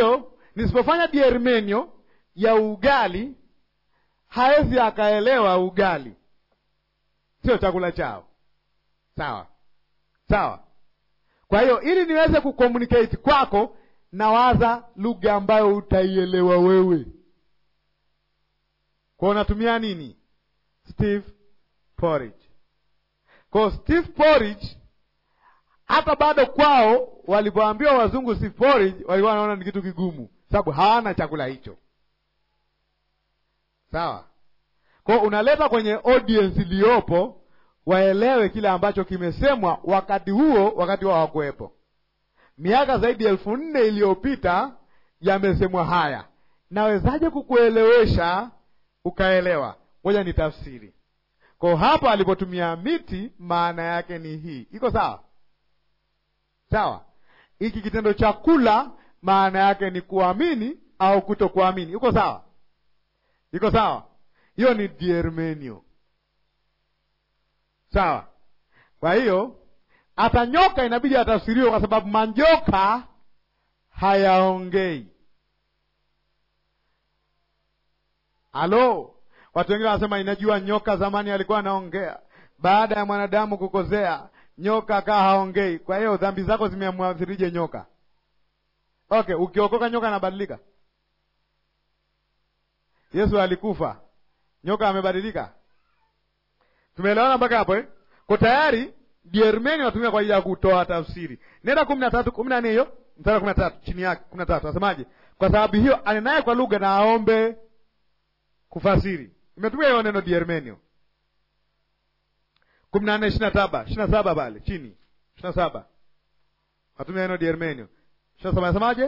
hiyo nisipofanya diermenio ya ugali hawezi akaelewa ugali sio chakula chao sawa sawa kwa hiyo ili niweze kucommunicate kwako nawaza lugha ambayo utaielewa wewe kwao unatumia nini steve porridge kwao steve porridge hata bado kwao walipoambiwa wazungu steve porridge walikuwa wanaona ni kitu kigumu sababu hawana chakula hicho sawa kwao unaleta kwenye audience iliyopo waelewe kile ambacho kimesemwa wakati huo wakati wao hawakuwepo miaka zaidi ya elfu nne iliyopita yamesemwa haya nawezaje kukuelewesha ukaelewa moja ni tafsiri ko hapo alipotumia miti maana yake ni hii iko sawa sawa hiki kitendo cha kula maana yake ni kuamini au kutokuamini iko sawa iko sawa hiyo ni diermenio sawa kwa hiyo hata nyoka inabidi atafsiriwe kwa sababu manjoka hayaongei halo watu wengine wanasema inajua nyoka zamani alikuwa anaongea baada ya mwanadamu kukosea nyoka akaa haongei kwa hiyo dhambi zako zimemwathirije nyoka okay ukiokoka nyoka anabadilika yesu alikufa nyoka amebadilika tumeelewana mpaka hapo eh? ko tayari diermeni wanatumia kwa ajili ya kutoa tafsiri nenda kumi na tatu kumi na nne hiyo mstari wa kumi na tatu chini yake kumi na tatu nasemaje kwa sababu hiyo anenaye kwa lugha na aombe kufasiri imetumia hiyo neno diermenio kumi na nne ishiri na saba ishiri na saba pale chini ishiri na saba natumia neno diermenio ishiri na saba nasemaje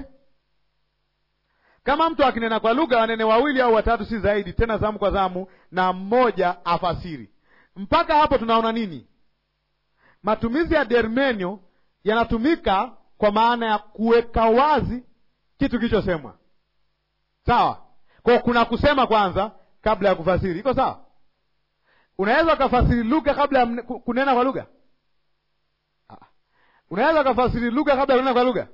kama mtu akinena kwa lugha wanene wawili au watatu si zaidi tena zamu kwa zamu na mmoja afasiri mpaka hapo tunaona nini matumizi ya dermenio yanatumika kwa maana ya kuweka wazi kitu kilichosemwa sawa kwa kuna kusema kwanza kabla ya kufasiri iko sawa unaweza ukafasiri lugha kabla ya kunena kwa lugha unaweza ukafasiri lugha kabla ya kunena kwa lugha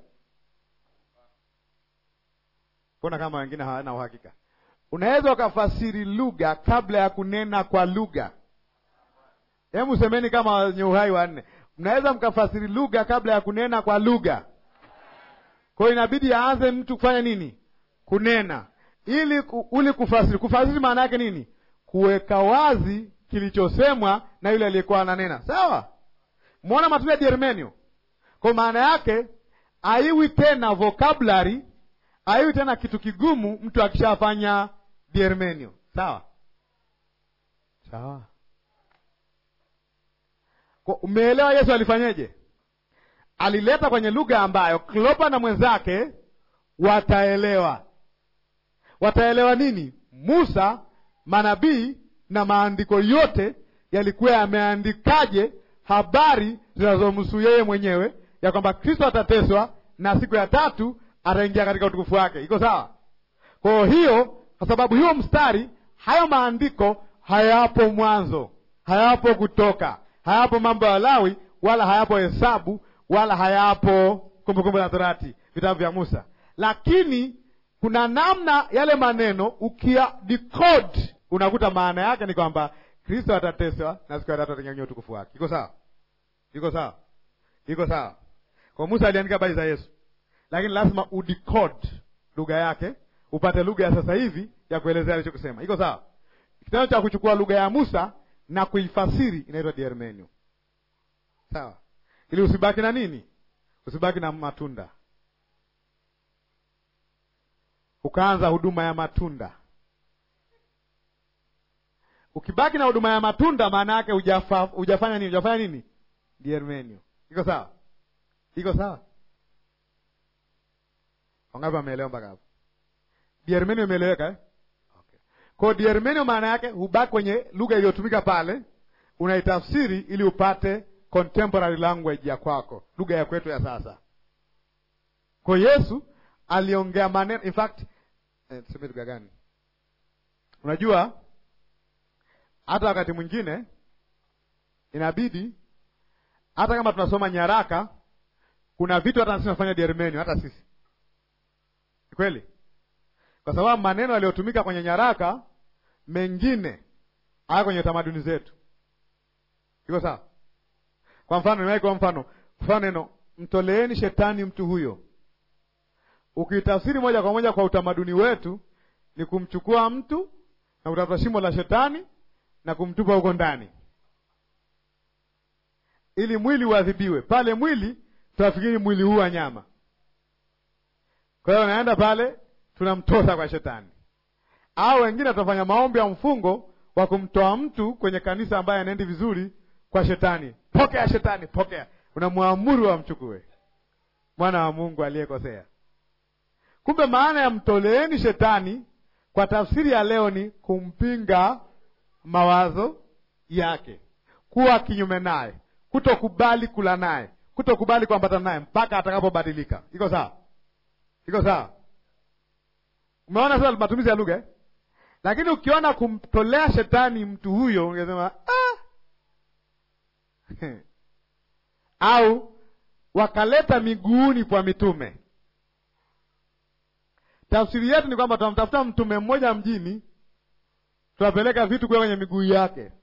mbona kama wengine hawana uhakika unaweza ukafasiri lugha kabla ya kunena kwa lugha hebu semeni kama wenye uhai wanne mnaweza mkafasiri lugha kabla ya kunena kwa lugha kwa hiyo inabidi aanze mtu kufanya nini kunena ili uli kufasiri kufasiri maana yake nini kuweka wazi kilichosemwa na yule aliyekuwa ananena sawa mwona matumizi ya diermenio kwa maana yake aiwi tena vocabulary aiwi tena kitu kigumu mtu akishafanya diermenio sawa sawa umeelewa yesu alifanyeje alileta kwenye lugha ambayo klopa na mwenzake wataelewa wataelewa nini musa manabii na maandiko yote yalikuwa yameandikaje habari zinazomhusu yeye mwenyewe ya kwamba kristo atateswa na siku ya tatu ataingia katika utukufu wake iko sawa kwa hiyo kwa sababu hiyo mstari hayo maandiko hayapo mwanzo hayapo kutoka hayapo mambo ya lawi wala hayapo hesabu wala hayapo kumbukumbu la torati vitabu vya musa lakini kuna namna yale maneno ukia decode unakuta maana yake ni kwamba kristo atateswa na siku ya tatu atanyanyua utukufu wake iko sawa iko sawa iko sawa kwa musa aliandika habari za yesu lakini lazima udecode lugha yake upate lugha ya sasa hivi ya kuelezea alichokusema iko sawa kitendo cha kuchukua lugha ya musa na kuifasiri inaitwa diermenio sawa ili usibaki na nini usibaki na matunda ukaanza huduma ya matunda ukibaki na huduma ya matunda maana yake ujafa, ujafanya nini ujafanya nini diermenio iko sawa iko sawa wangapi wameelewa mpaka hapo diermenio imeeleweka eh? okay. kwao diermenio maana yake hubaki kwenye lugha iliyotumika pale unaitafsiri ili upate contemporary language ya kwako lugha ya kwetu ya sasa kwa yesu aliongea maneno in fact eh, tuseme lugha gani unajua hata wakati mwingine inabidi hata kama tunasoma nyaraka kuna vitu hata sisi tunafanya diermenio hata sisi kweli, kwa sababu maneno yaliyotumika kwenye nyaraka mengine haya kwenye tamaduni zetu. Iko sawa? Kwa mfano, niwahi kwa mfano, mfano neno mtoleeni shetani mtu huyo, ukitafsiri moja kwa moja kwa utamaduni wetu ni kumchukua mtu na kutafuta shimo la shetani na kumtupa huko ndani ili mwili uadhibiwe. Pale mwili tunafikiri mwili huu wa nyama. Kwa hiyo naenda pale tunamtosa kwa shetani, au wengine tutafanya maombi ya mfungo wa kumtoa mtu kwenye kanisa ambaye anaendi vizuri kwa shetani. Pokea shetani, pokea. Unamwamuru wamchukue mwana wa Mungu aliyekosea. Kumbe maana ya mtoleeni shetani kwa tafsiri ya leo ni kumpinga mawazo yake, kuwa kinyume naye, kutokubali kula naye, kutokubali kuambatana naye mpaka atakapobadilika. Iko sawa? Iko sawa? Umeona sasa matumizi ya lugha eh? Lakini ukiona kumtolea shetani mtu huyo ungesema ah! au wakaleta miguuni kwa mitume. Tafsiri yetu ni kwamba tunamtafuta mtume mmoja mjini, tunapeleka vitu kuwa kwenye miguu yake.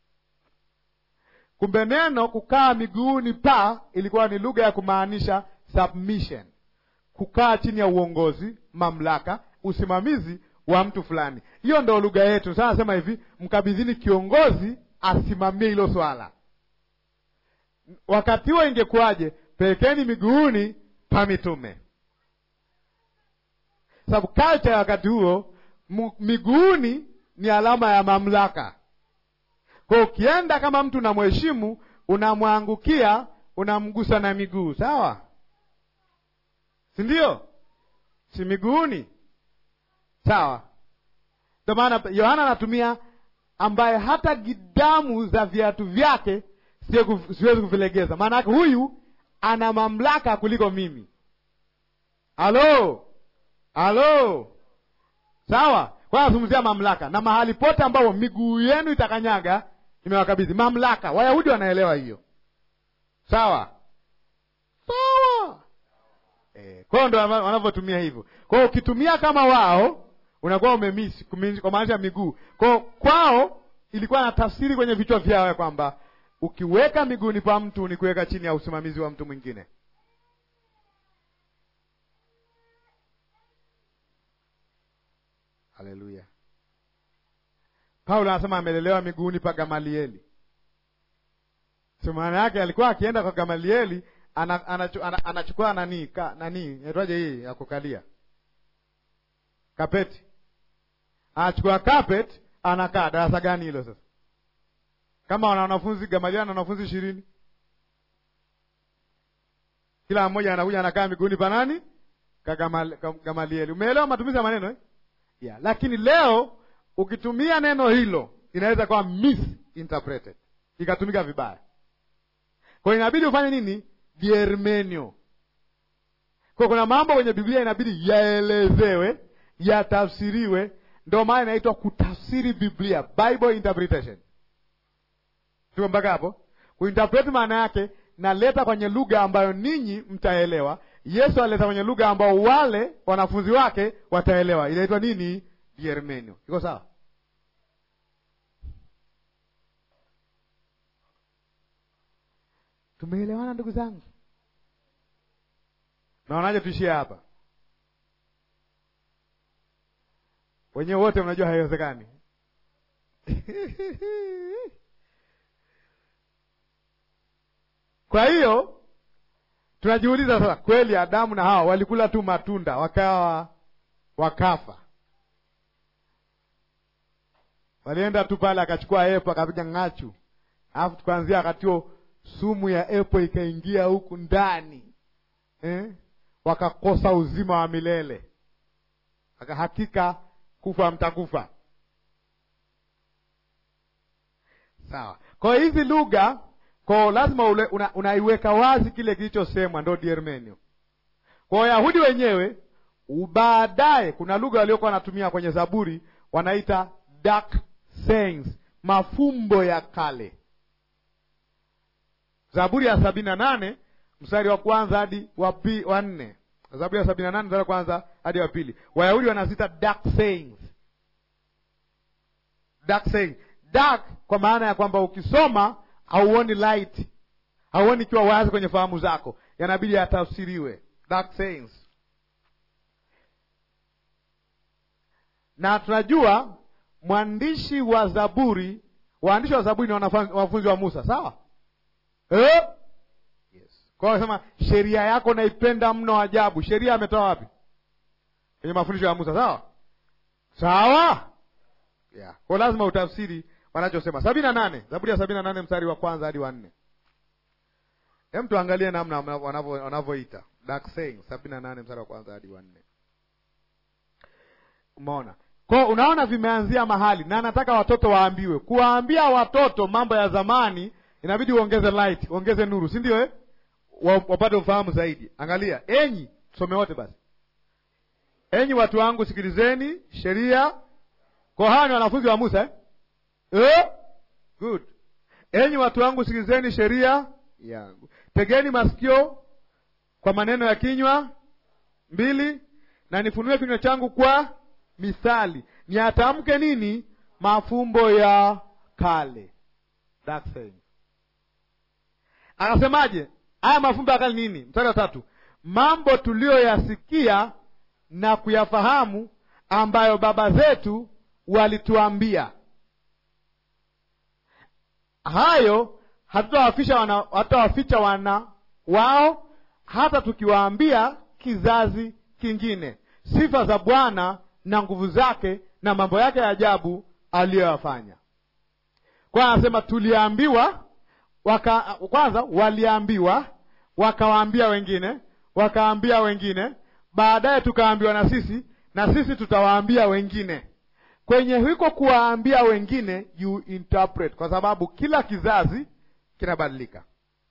Kumbe neno kukaa miguuni pa ilikuwa ni lugha ya kumaanisha submission, kukaa chini ya uongozi, mamlaka, usimamizi wa mtu fulani. Hiyo ndo lugha yetu. Sasa nasema hivi, mkabidhini kiongozi asimamie hilo swala. Wakati huo ingekuwaje? Pelekeni miguuni pa mitume, sababu culture ya wakati huo miguuni ni alama ya mamlaka. Kwa ukienda kama mtu unamheshimu, unamwangukia, unamgusa na miguu, sawa, si ndio? Si miguuni, sawa. Ndio maana Yohana anatumia ambaye hata gidamu za viatu vyake siwezi kuvilegeza. Maana yake huyu ana mamlaka kuliko mimi. Halo, halo, sawa. Kwa nazungumzia mamlaka, na mahali pote ambapo miguu yenu itakanyaga nimewakabidhi mamlaka. Wayahudi wanaelewa hiyo, sawa sawa. E, kwao ndo wanavyotumia hivyo. Kwao ukitumia kama wao unakuwa umemisi kwa maanisha miguu kwao. Kwao ilikuwa na tafsiri kwenye vichwa vyao ya kwamba ukiweka miguuni pa mtu ni kuweka chini ya usimamizi wa mtu mwingine. Haleluya! Paulo anasema amelelewa miguuni pa Gamalieli. So maana yake alikuwa akienda kwa Gamalieli anachukua ana, ana, ana nani ka, nani naitwaje hii ya kukalia kapeti, anachukua kapeti, anakaa darasa gani hilo sasa? Kama wana wanafunzi Gamalieli ana wanafunzi ishirini, kila mmoja anakuja anakaa miguuni pa nani? Ka Gamalieli. Umeelewa matumizi ya maneno eh? Yeah, lakini leo ukitumia neno hilo inaweza kuwa misinterpreted ikatumika vibaya. Kwa hiyo inabidi ufanye nini? Diermenio. Kwa kuna mambo kwenye Biblia inabidi yaelezewe, yatafsiriwe, ndio maana inaitwa kutafsiri Biblia, Bible interpretation. Tuko mpaka hapo? Kuinterpret maana yake naleta kwenye lugha ambayo ninyi mtaelewa. Yesu alileta kwenye lugha ambao wale wanafunzi wake wataelewa. Inaitwa nini? Diermenio. Iko sawa? Tumeelewana ndugu zangu? Naonaje tuishie hapa? Wenyewe wote mnajua haiwezekani. Kwa hiyo tunajiuliza sasa, kweli Adamu na Hawa walikula tu matunda wakawa wakafa? Walienda tu pale, akachukua epo akapiga ng'achu, alafu tukaanzia wakati huo sumu ya epo ikaingia huku ndani eh? Wakakosa uzima wa milele, hakika kufa mtakufa. Sawa. Kwa hiyo hizi lugha kwao lazima ule, una, unaiweka wazi kile kilichosemwa, ndo diermenio. Kwa Wayahudi wenyewe baadaye, kuna lugha waliokuwa wanatumia kwenye Zaburi wanaita dark sayings, mafumbo ya kale. Zaburi ya sabini na nane mstari wa kwanza hadi wa nne Zaburi ya sabini na nane mstari wa kwanza hadi wa pili. Wayahudi wanazita dark sayings. Dark saying. Dark kwa maana ya kwamba ukisoma hauoni light, hauoni ikiwa wazi kwenye fahamu zako, yanabidi yatafsiriwe. Dark sayings. Na tunajua mwandishi wa Zaburi, waandishi wa Zaburi ni wanafunzi wa Musa, sawa eh? Yes. Kwa hiyo sema sheria yako naipenda mno ajabu. Sheria ametoa wapi? Kwenye mafundisho ya Musa, sawa sawa, yeah. Kwa lazima utafsiri wanachosema. sabini na nane Zaburi ya sabini na nane mstari wa kwanza hadi wa nne. Hem, tuangalie namna wanavyoita dark saying. sabini na nane mstari wa kwanza hadi wa nne. Umeona? Kwa unaona vimeanzia mahali, na nataka watoto waambiwe. Kuwaambia watoto mambo ya zamani inabidi uongeze light, uongeze nuru, si ndio eh? Wapate ufahamu zaidi. Angalia, enyi tusome wote basi. Enyi watu wangu, sikilizeni sheria. Kwa hawa ni wanafunzi wa Musa eh? Eh? Good. Enyi watu wangu, sikilizeni sheria yangu, tegeni masikio kwa maneno ya kinywa mbili, na nifunue kinywa changu kwa mithali, niatamke nini? Mafumbo ya kale. Dark saying. Akasemaje? Haya mafumbo ya kale nini? Mstari wa tatu, mambo tuliyoyasikia na kuyafahamu, ambayo baba zetu walituambia, hayo hatutawaficha wana, hatutawaficha wana wao, hata tukiwaambia kizazi kingine sifa za Bwana na nguvu zake na mambo yake ya ajabu aliyoyafanya. Kwa anasema tuliambiwa waka, kwanza waliambiwa, wakawaambia wengine, wakaambia wengine, baadaye tukaambiwa na sisi, na sisi tutawaambia wengine. Kwenye hiko kuwaambia wengine, you interpret, kwa sababu kila kizazi kinabadilika,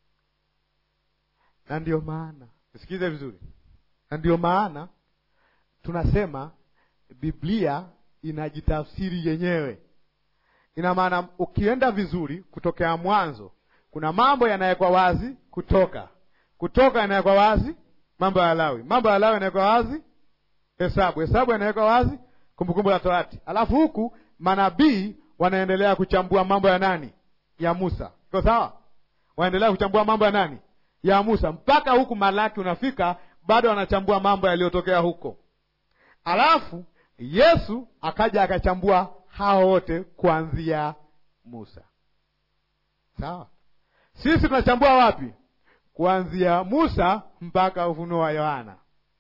na ndio maana sikize vizuri, na ndio maana tunasema Biblia inajitafsiri yenyewe. Ina maana ukienda vizuri, kutokea mwanzo kuna mambo yanawekwa wazi, kutoka kutoka yanawekwa wazi, mambo ya Lawi, mambo ya Lawi yanawekwa wazi, Hesabu, Hesabu yanawekwa wazi, Kumbukumbu la Torati. Alafu huku manabii wanaendelea kuchambua mambo ya nani? Ya Musa. Iko sawa? Wanaendelea kuchambua mambo ya nani? Ya Musa, mpaka huku Malaki unafika, bado wanachambua mambo yaliyotokea huko. Alafu Yesu akaja akachambua hao wote kuanzia Musa. Sawa? Sisi tunachambua wapi? Kuanzia Musa mpaka Ufunuo wa Yohana.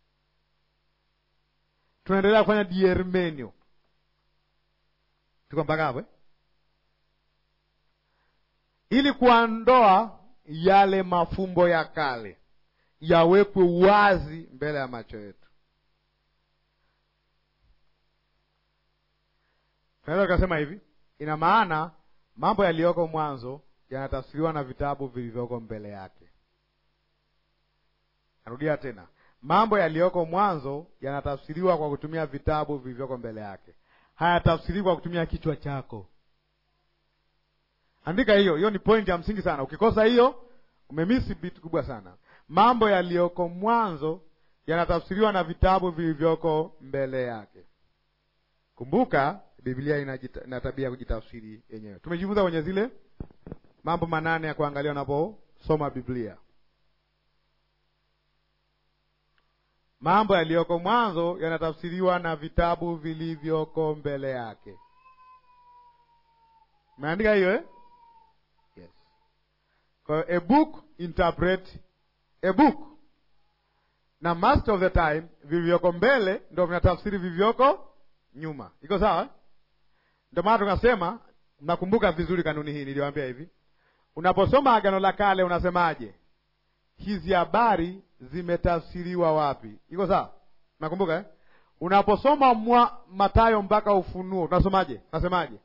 Tunaendelea kufanya diermenio. Tuko mpaka hapo eh? Ili kuondoa yale mafumbo ya kale yawekwe wazi mbele ya macho yetu. Tunaweza tukasema hivi, ina maana mambo yaliyoko mwanzo yanatafsiriwa na vitabu vilivyoko mbele yake. Narudia tena, mambo yaliyoko mwanzo yanatafsiriwa kwa kutumia vitabu vilivyoko mbele yake, hayatafsiriwi kwa kutumia kichwa chako. Andika hiyo, hiyo ni pointi ya msingi sana. Ukikosa hiyo, umemisi vitu kubwa sana. Mambo yaliyoko mwanzo yanatafsiriwa na vitabu vilivyoko mbele yake. Kumbuka Biblia ina tabia ya kujitafsiri yenyewe. Tumejifunza kwenye zile mambo manane ya kuangalia unaposoma Biblia. Mambo yaliyoko mwanzo yanatafsiriwa na vitabu vilivyoko mbele yake. Umeandika hiyo eh? Yes. Kwa hiyo a book interpret a book, na most of the time vilivyoko mbele ndio vinatafsiri vilivyoko nyuma. Iko sawa eh? Ndio maana tukasema, mnakumbuka vizuri kanuni hii, niliwaambia hivi, unaposoma Agano la Kale unasemaje? Hizi habari zimetafsiriwa wapi? Iko sawa? Nakumbuka eh? Unaposoma mwa Mathayo mpaka Ufunuo unasomaje? Unasemaje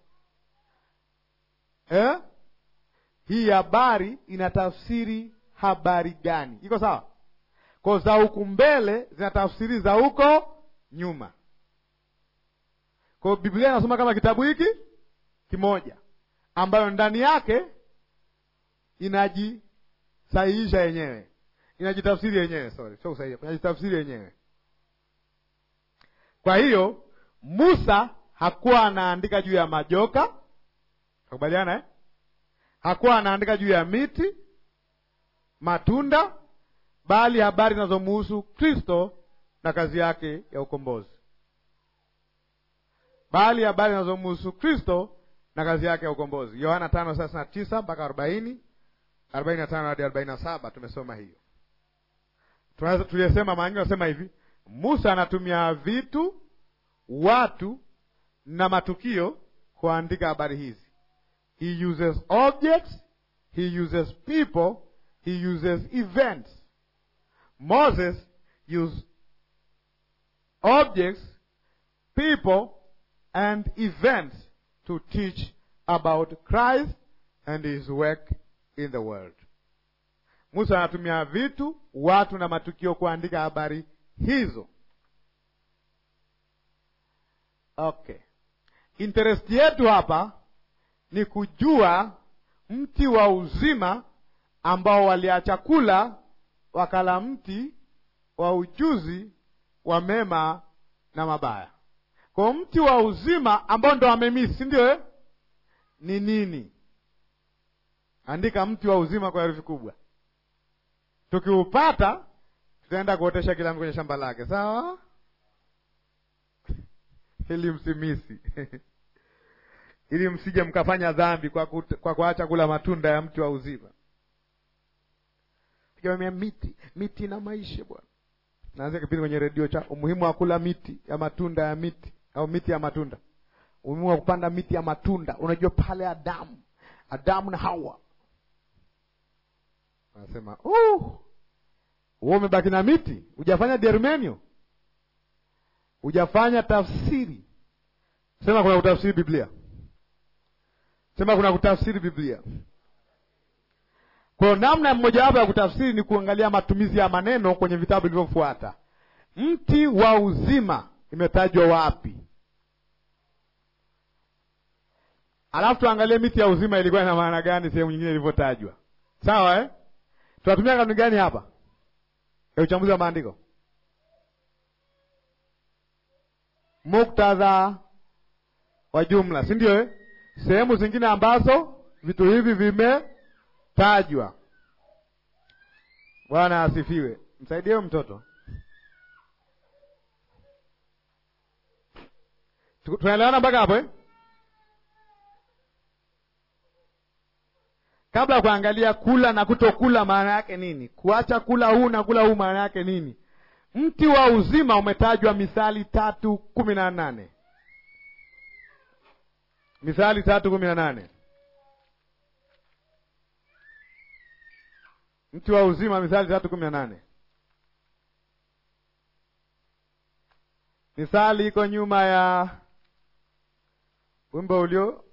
eh? Hii habari inatafsiri habari gani? Iko sawa? Kwa za huku mbele zinatafsiri za huko nyuma. Kwa hiyo Biblia inasoma kama kitabu hiki kimoja ambayo ndani yake inajisahihisha yenyewe, inajitafsiri yenyewe, sorry, sio kusaidia, inajitafsiri yenyewe. Kwa hiyo Musa hakuwa anaandika juu ya majoka, nakubaliana eh? Hakuwa anaandika juu ya miti, matunda, bali habari zinazomuhusu Kristo na kazi yake ya ukombozi, bali habari zinazomuhusu Kristo na kazi yake ya ukombozi. Yohana tano thelathini na tisa mpaka arobaini arobaini na tano hadi arobaini na saba tumesoma hiyo. Tuliyesema maangi nasema hivi, Musa anatumia vitu, watu na matukio kuandika habari hizi. He uses objects, he uses people, he uses events. Moses used objects, people and events to teach about Christ and his work in the world. Musa anatumia vitu, watu na matukio kuandika habari hizo. Okay, interest yetu hapa ni kujua mti wa uzima ambao waliacha kula wakala mti wa ujuzi wa mema na mabaya. Kwa mti wa uzima ambao ndo wamemisi, si ndio eh? Ni nini? Andika mti wa uzima kwa herufi kubwa. Tukiupata tutaenda kuotesha kila mtu kwenye shamba lake, sawa? ili msimisi ili msije mkafanya dhambi kwa, kut, kwa kuacha kula matunda ya mti wa uzima. Tukiamia miti miti na maisha bwana, naanzia kipindi kwenye redio cha umuhimu wa kula miti ya matunda ya miti au miti ya matunda, umuhimu wa kupanda miti ya matunda. Unajua pale Adamu Adamu na Hawa anasema uh, wewe umebaki na miti, hujafanya dermenio, hujafanya tafsiri. Sema kuna kutafsiri Biblia, sema kuna kutafsiri Biblia. Kwa namna mmojawapo ya kutafsiri ni kuangalia matumizi ya maneno kwenye vitabu vilivyofuata. Mti wa uzima imetajwa wapi? Alafu tuangalie miti ya uzima ilikuwa ina maana gani sehemu nyingine ilivyotajwa. Sawa eh? Tunatumia kanuni gani hapa ya uchambuzi wa maandiko? Muktadha wa jumla, si ndio eh? Sehemu zingine ambazo vitu hivi vimetajwa. Bwana asifiwe. Msaidie mtoto. Tunaelewana mpaka hapo eh? Kabla ya kuangalia kula na kutokula maana yake nini, kuacha kula huu na kula huu maana yake nini, mti wa uzima umetajwa Mithali tatu kumi na nane Mithali tatu kumi na nane mti wa uzima, Mithali tatu kumi na nane Mithali iko nyuma ya wimbo ulio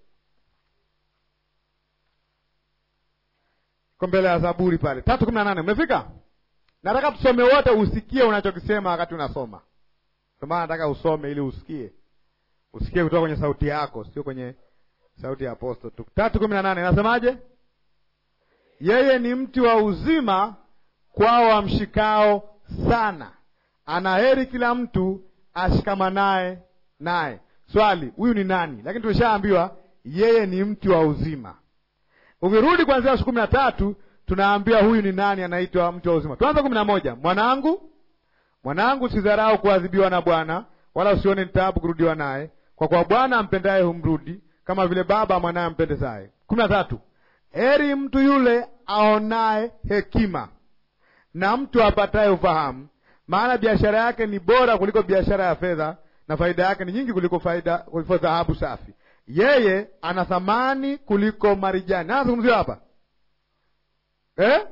iko mbele ya Zaburi pale tatu kumi na nane Umefika? Nataka tusome wote, usikie unachokisema wakati unasoma. Ndio maana nataka usome ili usikie, usikie kutoka kwenye sauti yako, sio kwenye sauti ya aposto tu. tatu kumi na nane nasemaje? Yeye ni mti wa uzima kwao wamshikao sana, ana heri kila mtu ashikamanaye naye. Swali, huyu ni nani? Lakini tumeshaambiwa yeye ni mti wa uzima. Ukirudi kuanzia siku kumi na tatu tunaambiwa huyu ni nani, anaitwa mti wa uzima. Tuanze kumi na moja mwanangu, mwanangu, usidharau kuadhibiwa na Bwana, wala usione ni taabu kurudiwa naye, kwa kuwa Bwana ampendaye humrudi, kama vile baba mwanaye ampendezaye. kumi na tatu heri mtu yule aonaye hekima na mtu apataye ufahamu, maana biashara yake ni bora kuliko biashara ya fedha, na faida yake ni nyingi kuliko faida kuliko dhahabu safi. Yeye ana thamani kuliko marijani. Anazungumziwa hapa eh?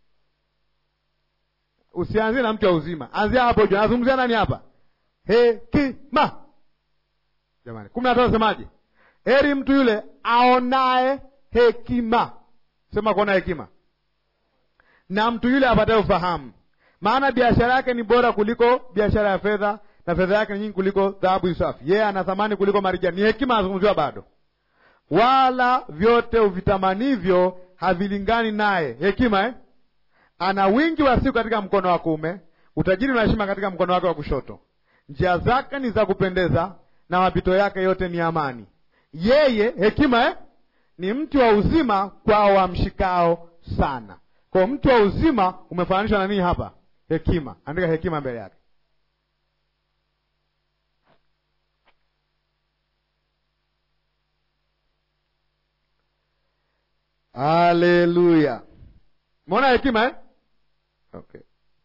Usianzie na mti wa uzima, anzia hapo juu. Anazungumzia nani hapa? Hekima. Jamani, kumi na tatu nasemaje? Heri mtu yule aonaye hekima. Sema kuona hekima, na mtu yule apataye ufahamu, maana biashara yake ni bora kuliko biashara ya fedha, na fedha yake ni nyingi kuliko dhahabu safi. Yeye ana thamani kuliko marijani. Ni hekima anazungumziwa bado. Wala vyote uvitamanivyo havilingani naye. Hekima eh? ana wingi wa siku katika mkono wa kuume, utajiri na heshima katika mkono wake wa kushoto. Njia zake ni za kupendeza, na mapito yake yote ni amani. Yeye hekima eh, ni mti wa uzima kwao wamshikao sana. Kwa mti wa uzima umefananishwa na nini hapa? Hekima. Andika hekima mbele yake. Haleluya! Umeona hekima eh? Okay.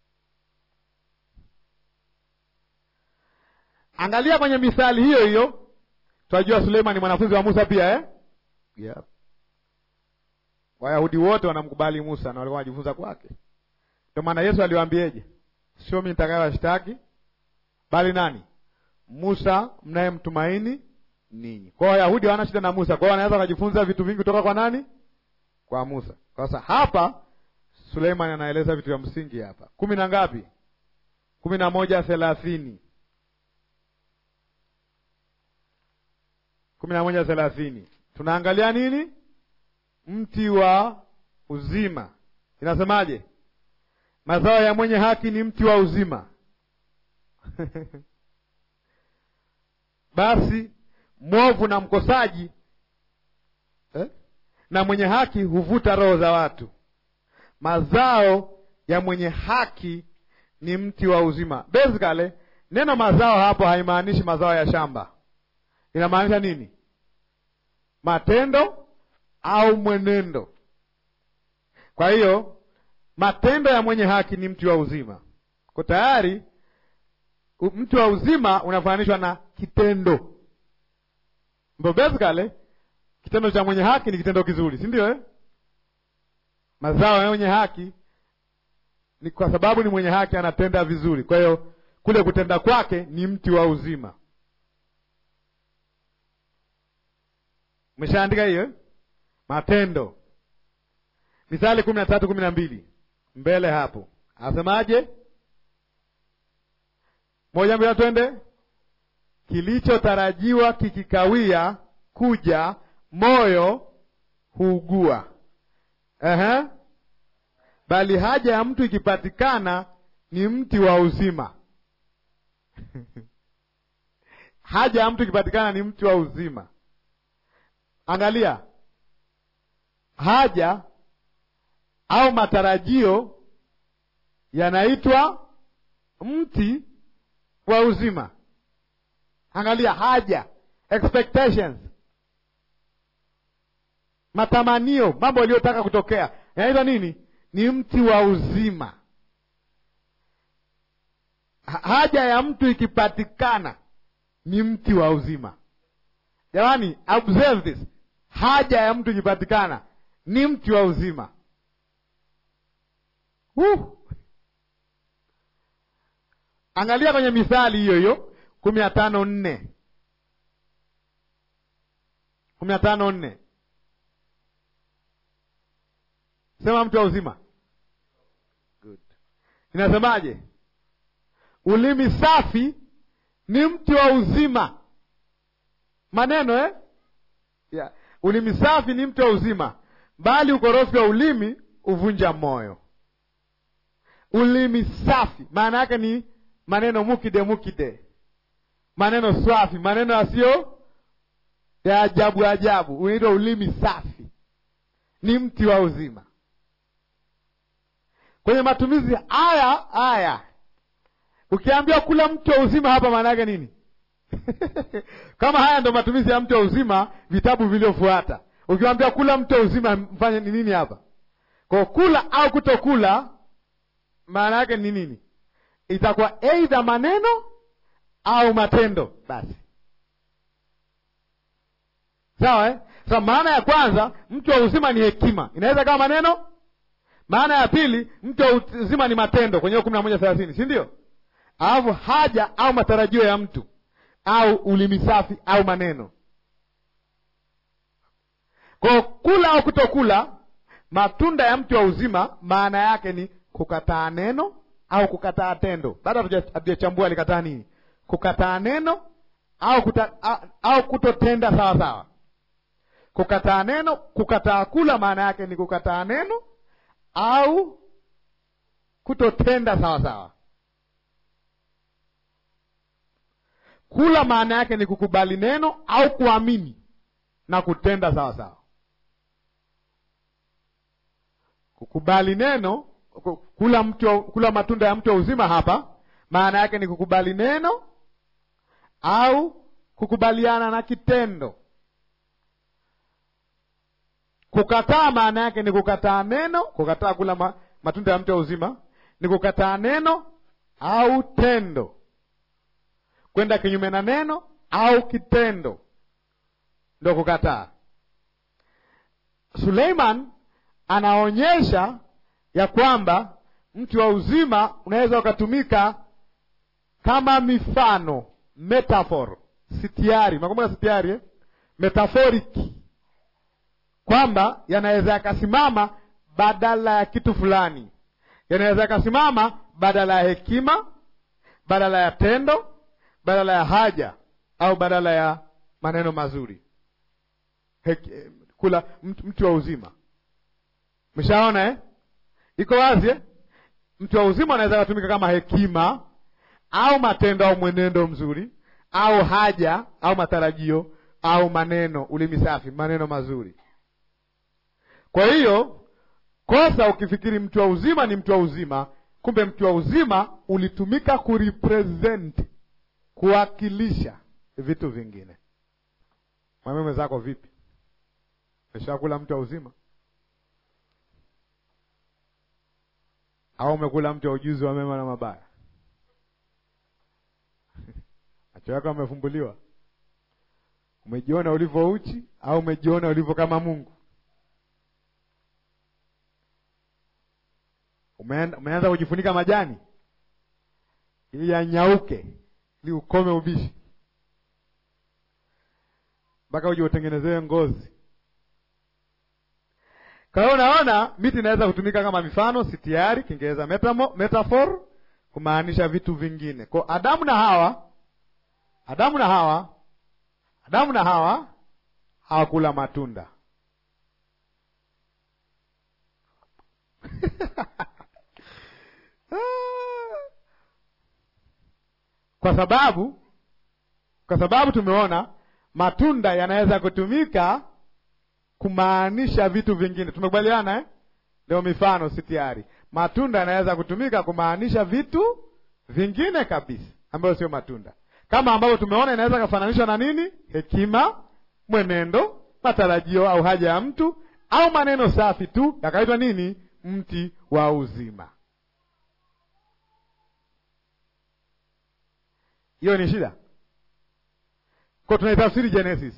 Angalia kwenye mithali hiyo hiyo, tunajua Suleiman ni mwanafunzi wa Musa pia eh? Yep. Wayahudi wote wanamkubali Musa na walikuwa wanajifunza kwake. Ndio maana Yesu aliwaambieje? Sio mimi nitakayewashtaki, bali nani? Musa mnayemtumaini ninyi. Kwa hiyo Wayahudi hawana shida na Musa, kwa hiyo wanaweza wakajifunza vitu vingi kutoka kwa nani? Kwa Musa. Sasa hapa Suleiman anaeleza vitu vya msingi hapa. kumi na ngapi? kumi na moja thelathini kumi na moja thelathini tunaangalia nini? Mti wa uzima inasemaje? Mazao ya mwenye haki ni mti wa uzima basi mwovu na mkosaji eh? na mwenye haki huvuta roho za watu. Mazao ya mwenye haki ni mti wa uzima. Basically, neno mazao hapo haimaanishi mazao ya shamba. Inamaanisha nini? Matendo au mwenendo. Kwa hiyo matendo ya mwenye haki ni mti wa uzima. Kwa tayari mti wa uzima unafananishwa na kitendo, ndo basically kitendo cha mwenye haki ni kitendo kizuri, si ndio eh? Mazao ya mwenye haki ni kwa sababu ni mwenye haki, anatenda vizuri. Kwa hiyo kule kutenda kwake ni mti wa uzima. Umeshaandika hiyo eh? Matendo, Mithali kumi na tatu kumi na mbili mbele hapo, asemaje? Moja mbili, twende. Kilichotarajiwa kikikawia kuja, moyo huugua. Ehe, bali haja ya mtu ikipatikana ni mti wa uzima. haja ya mtu ikipatikana ni mti wa uzima. Angalia, haja au matarajio yanaitwa mti wa uzima. Angalia, haja, expectations, matamanio, mambo yaliyotaka kutokea yanaitwa nini? Ni mti wa uzima. Haja ya mtu ikipatikana ni mti wa uzima. Jamani, observe this. Haja ya mtu ikipatikana ni mti wa uzima. Uh. Angalia kwenye Mithali hiyo hiyo kumi na tano nne kumi na tano nne sema mtu wa uzima. Good. Inasemaje? Ulimi safi ni mti wa uzima. Maneno eh? Yeah. Ulimi safi ni mti wa uzima, bali ukorofi wa ulimi uvunja moyo. Ulimi safi maana yake ni maneno mukide mukide, maneno swafi, maneno yasiyo ya ajabu ajabu, unaitwa ulimi safi, ni mti wa uzima. Kwenye matumizi haya haya, ukiambiwa kula mti wa uzima hapa, maana yake nini? Kama haya ndo matumizi ya mti wa uzima, vitabu vilivyofuata, ukiwambia kula mti wa uzima, mfanye ni nini hapa? Kwa kula au kutokula, maana yake ni nini? Itakuwa aidha maneno au matendo. Basi sawa eh? Sa maana ya kwanza mti wa uzima ni hekima, inaweza kama maneno. Maana ya pili mti wa uzima ni matendo, kwenye kumi na moja thelathini, si ndio? Alafu haja au matarajio ya mtu au ulimi safi au maneno. Kwa kula au kutokula, matunda ya mti wa uzima, maana yake ni kukataa neno au kukataa tendo. Bado hatujachambua alikataa nini, kukataa neno au kuta, au, au kutotenda sawa sawa. Kukataa neno, kukataa kula, maana yake ni kukataa neno au kutotenda sawa sawa. Kula maana yake ni kukubali neno au kuamini na kutenda sawa sawa. Kukubali neno, kula mtu, kula matunda ya mti wa uzima hapa maana yake ni kukubali neno au kukubaliana na kitendo. Kukataa maana yake ni kukataa neno. Kukataa kula ma, matunda ya mti wa uzima ni kukataa neno au tendo, kwenda kinyume na neno au kitendo, ndo kukataa. Suleiman anaonyesha ya kwamba mti wa uzima unaweza ukatumika kama mifano, metaphor, sitiari. Nakumbuka sitiari eh? Metaphoric, kwamba yanaweza yakasimama badala ya kitu fulani, yanaweza yakasimama badala ya hekima, badala ya tendo, badala ya haja, au badala ya maneno mazuri. Heki, kula mti wa uzima, mshaona eh? Iko wazi eh? Mti wa uzima unaweza kutumika kama hekima au matendo au mwenendo mzuri au haja au matarajio au maneno, ulimi safi, maneno mazuri. Kwa hiyo kosa ukifikiri mti wa uzima ni mti wa uzima, kumbe mti wa uzima ulitumika kurepresent, kuwakilisha vitu vingine. Mwambie mwenzako, vipi, umeshakula mti wa uzima au umekula mti wa ujuzi wa mema na mabaya? macho yako amefumbuliwa? Umejiona ulivyo uchi au umejiona ulivyo kama Mungu? Umeenda, umeanza kujifunika majani ili yanyauke, ili ukome ubishi, mpaka uje utengenezewe ngozi. Kwa hiyo unaona, miti inaweza kutumika kama mifano, sitiari, Kiingereza metaphor, kumaanisha vitu vingine. Kwa Adamu na Hawa Adamu na Hawa, Adamu na Hawa hawakula matunda kwa sababu kwa sababu tumeona matunda yanaweza kutumika kumaanisha vitu vingine. Tumekubaliana eh? Ndio mifano sitiari, matunda yanaweza kutumika kumaanisha vitu vingine kabisa ambayo sio matunda kama ambavyo tumeona inaweza kafananishwa na nini? Hekima, mwenendo, matarajio au haja ya mtu au maneno safi tu yakaitwa nini? Mti wa uzima. Hiyo ni shida kwa tunaitafsiri Genesis,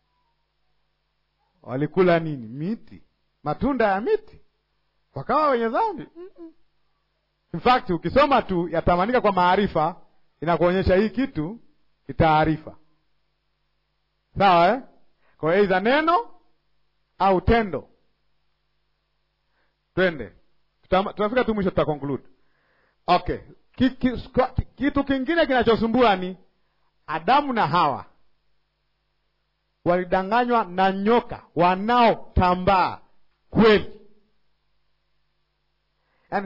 walikula nini? Miti, matunda ya miti, wakawa wenye dhambi. mm -mm. In fact ukisoma tu yatamanika kwa maarifa inakuonyesha hii kitu ni taarifa sawa, eh? Kwa hiyo aidha neno au tendo. Twende, tunafika tu mwisho, tuta conclude. Okay, ki, ki, ki, kitu kingine kinachosumbua ni Adamu na Hawa walidanganywa na nyoka wanaotambaa kweli, yaani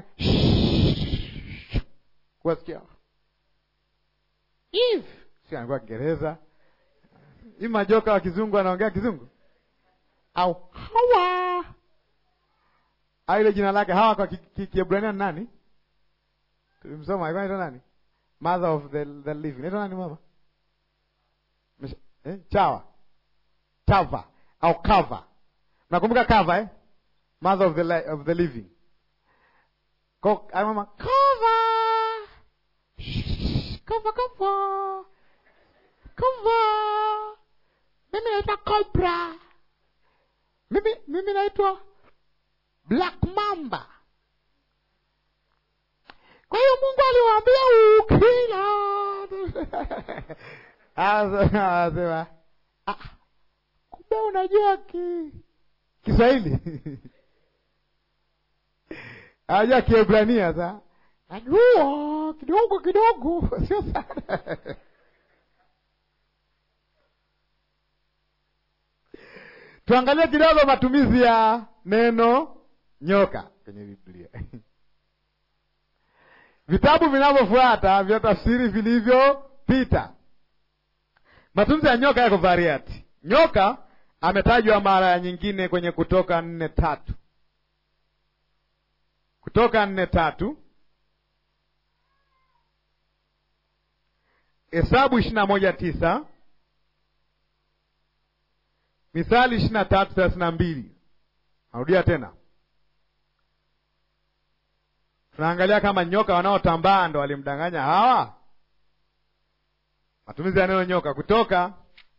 kuwasikia Eve si anakuwa Kiingereza hii, majoka wa kizungu anaongea kizungu au Hawa au ile jina lake Hawa kwa Kiebrania ni nani? Tulimsoma alikuwa anaitwa nani? Mother of the, the living anaitwa nani mama? Eh, chawa chava au kava, nakumbuka kava eh? Mother of the, of the living ko mama kava Kova kova kova, mimi naitwa Cobra, mimi mimi naitwa Black Mamba. Kwa hiyo Mungu aliwaambia ukila asema, kumbe unajua ki Kiswahili anajua Kiebrania sa najua kidogo kidogo, sio sana. Tuangalie kidogo matumizi ya neno nyoka kwenye Biblia. vitabu vinavyofuata vya tafsiri vilivyopita. Matunzi ya nyoka yako variati. Nyoka ametajwa mara nyingine kwenye Kutoka nne tatu Kutoka nne tatu Hesabu ishirini na moja tisa Mithali ishirini na tatu thelathini na mbili Narudia tena, tunaangalia kama nyoka wanaotambaa ndo walimdanganya Hawa. Matumizi ya neno nyoka. Kutoka,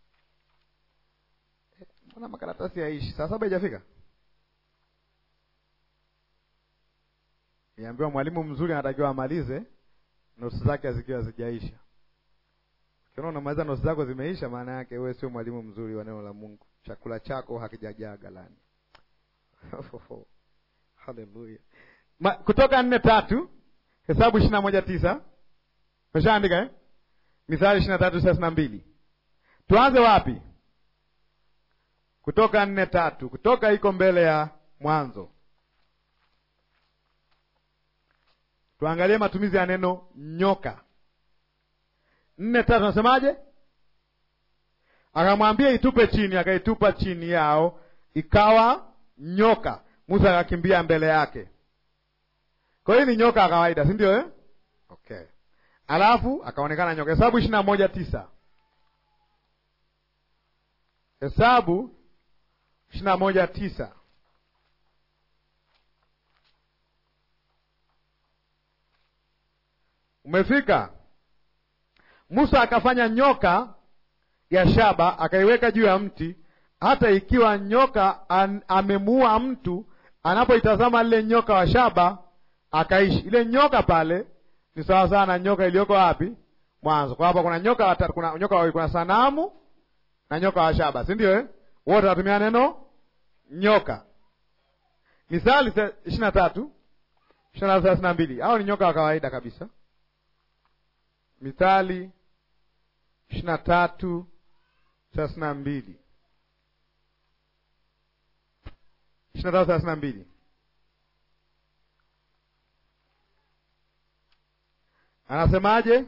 mbona makaratasi yaishi? Saa saba ijafika? Niambiwa mwalimu mzuri anatakiwa amalize nosi zake zikiwa zijaisha. Ukiona unamaliza nosi zako zimeisha, maana yake wewe sio mwalimu mzuri wa neno la Mungu. Chakula chako hakijajaa galani. Haleluya. Kutoka nne tatu Hesabu ishirini na moja tisa meshaandika eh? Mithali ishirini na tatu thelathini na mbili Tuanze wapi? Kutoka nne tatu Kutoka iko mbele ya Mwanzo. Tuangalie matumizi ya neno nyoka. nne tatu nasemaje? Akamwambia itupe chini, akaitupa chini yao, ikawa nyoka. Musa akakimbia mbele yake. Kwa hiyo ni nyoka ya kawaida, si ndio eh? Okay, alafu akaonekana nyoka. Hesabu ishirini na moja tisa Hesabu ishirini na moja tisa Umefika? Musa akafanya nyoka ya shaba akaiweka juu ya mti, hata ikiwa nyoka an, amemuua mtu, anapoitazama lile nyoka wa shaba akaishi. Ile nyoka pale ni sawa sawa na nyoka iliyoko wapi? Mwanzo. Kwa hapa kuna nyoka watatu, kuna nyoka wawili, kuna sanamu na nyoka wa shaba, si ndio eh? Wote wanatumia neno nyoka. Misali ishirini na tatu ishirini na thelathini na mbili hao ni nyoka wa kawaida kabisa. Mithali ishirini na tatu thelathini na mbili ishirini na tatu thelathini na mbili anasemaje?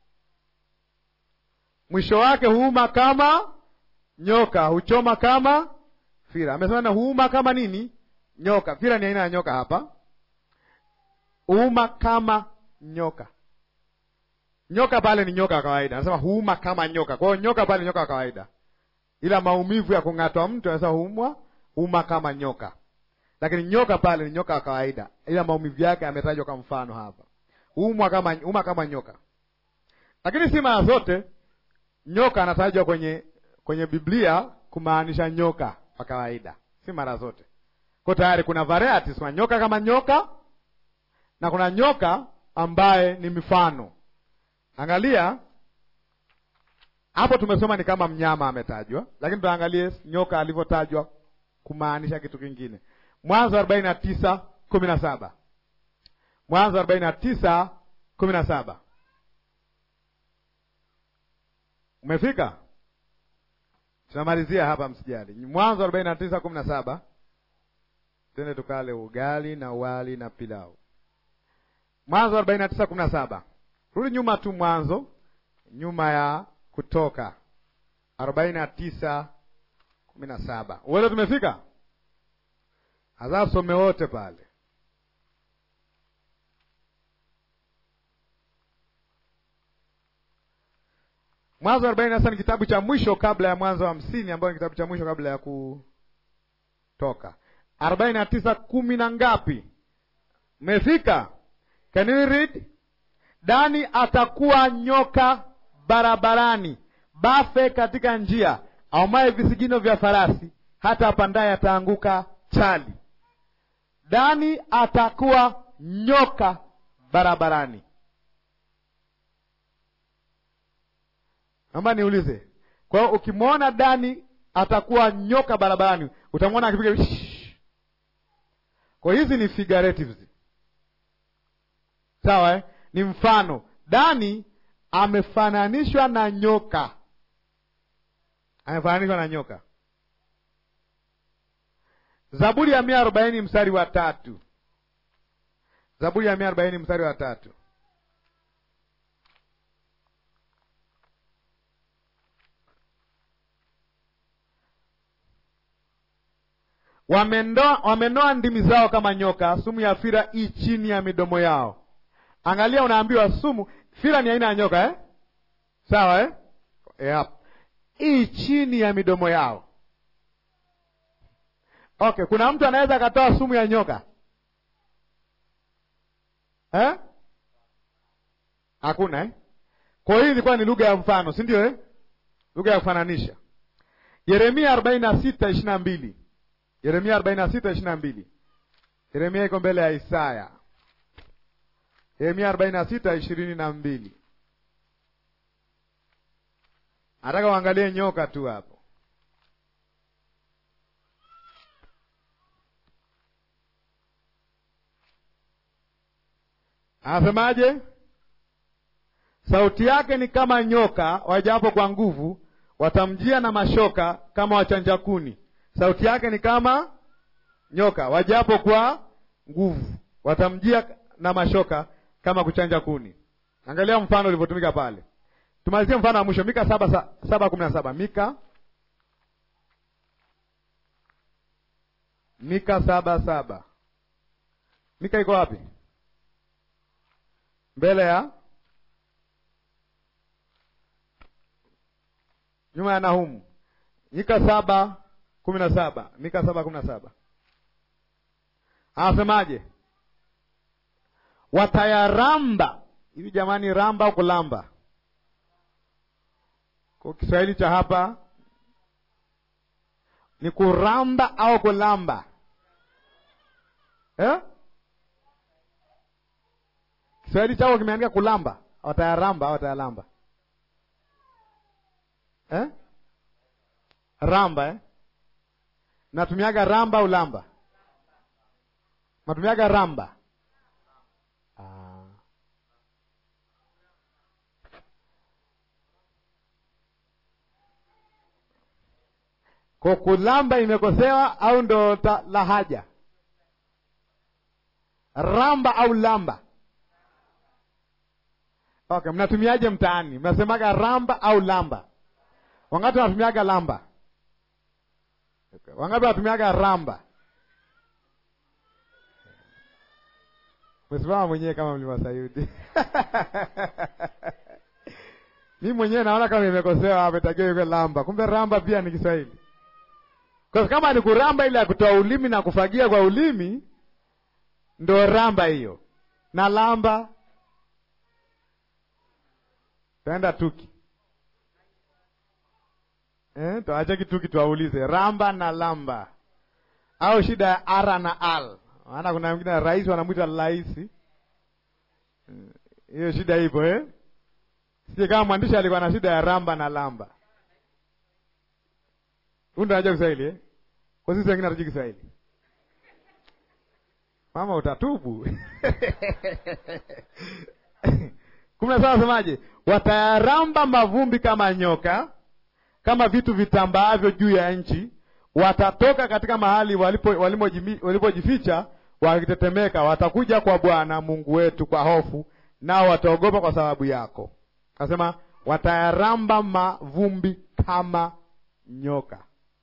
Mwisho wake huuma kama nyoka, huchoma kama fira. Amesema na huuma kama nini? Nyoka. Fira ni aina ya nyoka hapa, huuma kama nyoka. Nyoka pale ni nyoka wa kawaida, anasema huuma kama nyoka. Kwa hiyo nyoka pale ni nyoka wa kawaida, ila maumivu ya kung'atwa mtu anasema huumwa, huuma kama nyoka. Lakini nyoka pale ni nyoka wa kawaida, ila maumivu yake ametajwa kwa mfano hapa, huumwa kama huuma kama nyoka. Lakini si mara zote nyoka anatajwa kwenye kwenye Biblia kumaanisha nyoka wa kawaida, si mara zote. Kwa tayari kuna varieties, kuna nyoka kama nyoka na kuna nyoka ambaye ni mifano Angalia hapo, tumesoma ni kama mnyama ametajwa, lakini tuangalie nyoka alivyotajwa kumaanisha kitu kingine. Mwanzo arobaini na tisa kumi na saba Mwanzo arobaini na tisa kumi na saba Umefika? Tunamalizia hapa, msijali. Mwanzo arobaini na tisa kumi na saba Tende tukale ugali na wali na pilau. Mwanzo arobaini na tisa kumi na saba Rudi nyuma tu Mwanzo, nyuma ya Kutoka arobaini na tisa kumi na saba uwele tumefika hasa some wote pale. Mwanzo arobaini na tisa ni kitabu cha mwisho kabla ya Mwanzo hamsini ambayo ni kitabu cha mwisho kabla ya Kutoka. arobaini na tisa kumi na ngapi? Mmefika? Can you read? Dani atakuwa nyoka barabarani, bafe katika njia, aumaye visigino vya farasi, hata apandaye ataanguka chali. Dani atakuwa nyoka barabarani. Naomba niulize, kwa hiyo ukimwona Dani atakuwa nyoka barabarani, utamwona akipiga. Kwa hizi ni figuratives, sawa eh? Ni mfano. Dani amefananishwa na nyoka, amefananishwa na nyoka. Zaburi ya mia arobaini mstari wa tatu Zaburi ya mia arobaini mstari wa tatu wamenoa wamenoa ndimi zao kama nyoka, sumu ya fira i chini ya midomo yao. Angalia, unaambiwa sumu. Fira ni aina ya nyoka eh? Sawa eh? Yep. i chini ya midomo yao. Okay, kuna mtu anaweza akatoa sumu ya nyoka eh? Hakuna eh? Kwa hiyo ilikuwa ni lugha ya mfano, si ndio eh? Lugha ya kufananisha. Yeremia arobaini na sita ishirini na mbili Yeremia arobaini na sita ishirini na mbili Yeremia iko mbele ya Isaya. Yeremia arobaini na sita ishirini na mbili Nataka uangalie nyoka tu hapo. Anasemaje? Sauti yake ni kama nyoka, wajapo kwa nguvu, watamjia na mashoka kama wachanja kuni. Sauti yake ni kama nyoka, wajapo kwa nguvu, watamjia na mashoka kama kuchanja kuni. Angalia mfano ulivyotumika pale. Tumalizie mfano wa mwisho, Mika saba saba kumi na saba Mika Mika saba saba Mika iko wapi? Mbele ya nyuma ya Nahumu. Mika saba kumi na saba Mika saba kumi na saba anasemaje? Watayaramba hivi. Jamani, ramba au kulamba? Kwa Kiswahili cha hapa ni kuramba au kulamba eh? Kiswahili chako kimeandika kulamba, watayaramba au watayalamba eh? Ramba eh? Natumiaga ramba au lamba? Natumiaga ramba. Ah. Kwa kulamba imekosewa au ndo ta, lahaja? Ramba au lamba? Okay, mnatumiaje mtaani? Mnasemaga ramba au lamba? Wangapi wanatumiaga lamba? Okay. Wangapi wanatumiaga ramba? Mwesimama mwenyewe kama mlima Sayuni. Mi mwenyewe naona kama imekosewa hapa, itakiwa iwe lamba. Kumbe ramba pia ni Kiswahili. Kwa kama ni kuramba ile ya kutoa ulimi na kufagia kwa ulimi, ndo ramba hiyo. Na lamba taenda tuki eh, tuache kituki tuwaulize ramba na lamba, au shida ya ara na al. Maana kuna wengine rais wanamwita raisi, hiyo shida ipo eh? Sije kama mwandishi alikuwa na shida ya ramba na lamba. Huyu ndo anajua Kiswahili eh? Kwa sisi wengine hatujui Kiswahili. Mama utatubu. kumi na saba nasemaje? Watayaramba mavumbi kama nyoka, kama vitu vitambaavyo juu ya nchi. Watatoka katika mahali walipojificha, walipo wakitetemeka. Watakuja kwa Bwana Mungu wetu kwa hofu, nao wataogopa kwa sababu yako. Nasema watayaramba mavumbi kama nyoka.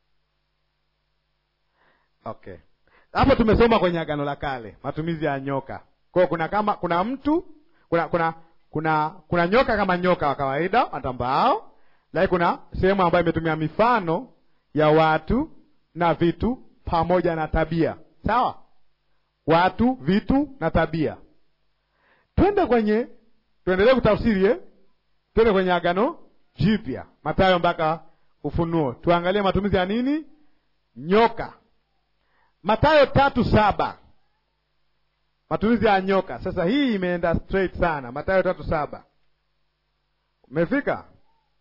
Okay, hapo tumesoma kwenye Agano la Kale matumizi ya nyoka. Kwa hiyo kuna kama kuna mtu kuna kuna kuna kuna nyoka kama nyoka wa kawaida watambaao, lakini kuna sehemu ambayo imetumia mifano ya watu na vitu pamoja na tabia. Sawa, watu, vitu na tabia. Twende kwenye tuendelee kutafsiri eh? Twende kwenye Agano Jipya, Mathayo mpaka Ufunuo, tuangalie matumizi ya nini nyoka. Mathayo tatu saba matumizi ya nyoka. Sasa hii imeenda straight sana. Mathayo tatu saba umefika?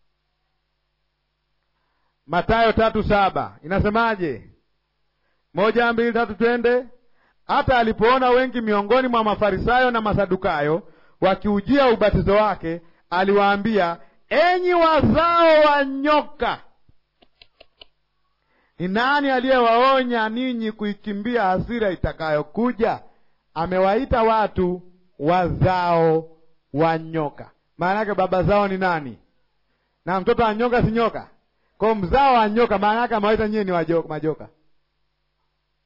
Mathayo tatu saba inasemaje? Moja, mbili, tatu, twende. Hata alipoona wengi miongoni mwa Mafarisayo na Masadukayo wakiujia ubatizo wake, aliwaambia, enyi wazao wa nyoka, ni nani aliyewaonya ninyi kuikimbia hasira itakayokuja? Amewaita watu wazao wa nyoka. Maana yake baba zao ni nani? Na mtoto wa nyoka si nyoka? Kwa mzao wa nyoka, maana yake amewaita nyie ni majoka.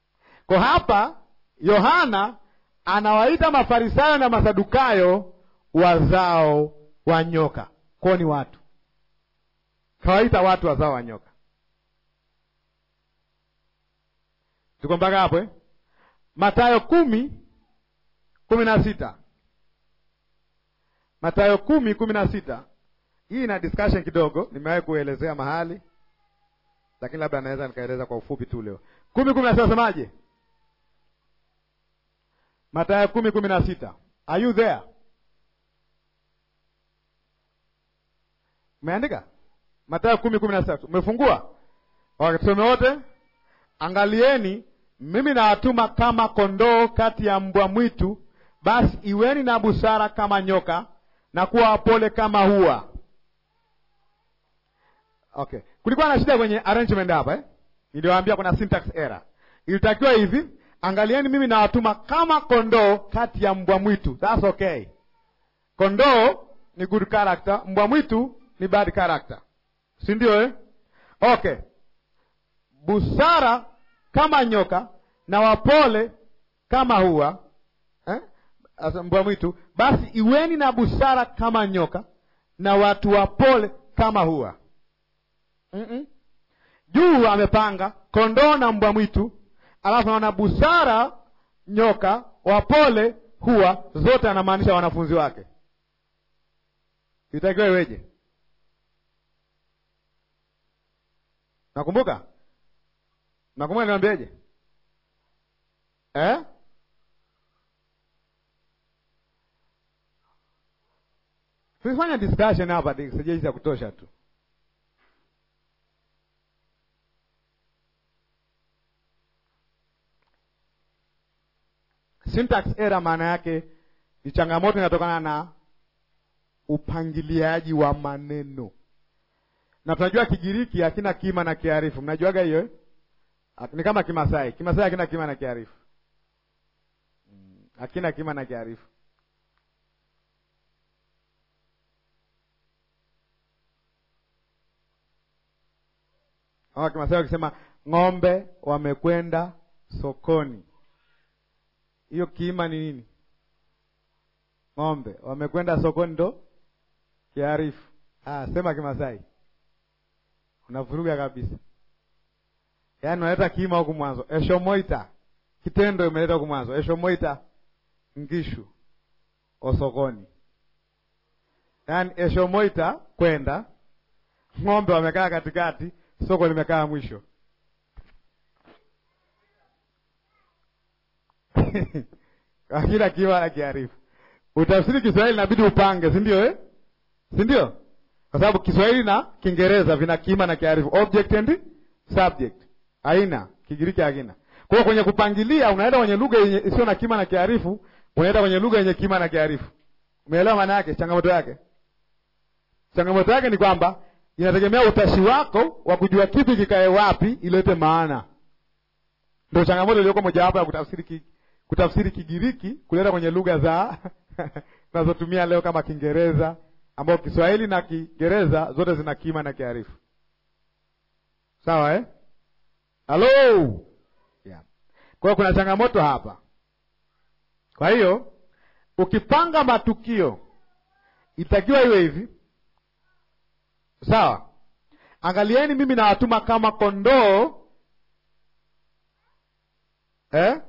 Kwa hapa Yohana anawaita Mafarisayo na Masadukayo wazao wa nyoka. Kwao ni watu, kawaita watu wazao wa nyoka. Tuko mpaka hapo eh? Matayo kumi kumi na sita Matayo kumi kumi na sita Hii ina discussion kidogo, nimewahi kuelezea mahali, lakini labda naweza nikaeleza kwa ufupi tu leo. kumi kumi na sita semaje? Matayo kumi kumi na sita Are you there? Umeandika Matayo kumi kumi na sita Umefungua? Tusome wote. Angalieni, mimi nawatuma kama kondoo kati ya mbwa mwitu, basi iweni na busara kama nyoka na kuwa wapole kama hua. Okay, kulikuwa na shida kwenye arrangement hapa eh? Niliwaambia kuna syntax error. Ilitakiwa hivi, angalieni, mimi nawatuma kama kondoo kati ya mbwa mwitu. That's okay. Kondoo ni good character, mbwa mwitu ni bad character, si ndio eh? Okay, busara kama nyoka na wapole kama hua eh? mbwa mwitu, basi iweni na busara kama nyoka na watu wapole kama hua. mm -mm. Juu amepanga kondoo na mbwa mwitu, alafu naona busara nyoka, wapole hua, zote anamaanisha wanafunzi wake. Itakiwa iweje? Nakumbuka, nakumbuka niwaambieje eh? Tulifanya discussion hapa sijaisi ya kutosha tu. Syntax error maana yake ni changamoto inatokana na upangiliaji wa maneno, na tunajua Kigiriki hakina kima na kiarifu. Mnajuaga hiyo eh? Ni kama Kimasai. Kimasai hakina kima na kiarifu, hakina kima na kiarifu. Ama Kimasai wakisema ng'ombe wamekwenda sokoni, hiyo kiima ni nini? Ng'ombe wamekwenda sokoni ndo kiarifu. Ah, sema Kimasai unavuruga kabisa. Yaani unaleta kiima huku mwanzo, eshomoita kitendo imeleta huku mwanzo, eshomoita ngishu osokoni, yaani eshomoita kwenda, ng'ombe wamekaa katikati, soko limekaa mwisho. Kila kiima na kiarifu. Utafsiri Kiswahili inabidi upange, si ndio eh? si ndio? Kwa sababu Kiswahili na Kiingereza vina kiima na kiarifu, object and subject. Haina Kigiriki, hakina. Kwa hiyo kwenye kupangilia, unaenda kwenye lugha yenye isiyo na kiima na kiarifu, unaenda kwenye lugha yenye kiima na kiarifu. Umeelewa maana yake? Changamoto yake, changamoto yake ni kwamba inategemea utashi wako wa kujua kipi kikae wapi ilete maana. Ndio changamoto iliyoko mojawapo ya kutafsiri ki, kutafsiri Kigiriki kuleta kwenye lugha za tunazotumia leo kama Kiingereza ambao Kiswahili na Kiingereza zote zina kima na kiarifu. Sawa eh? Halo. Yeah. Kwa hiyo kuna changamoto hapa. Kwa hiyo ukipanga matukio itakiwa iwe hivi. Sawa? Angalieni mimi nawatuma kama kondoo eh?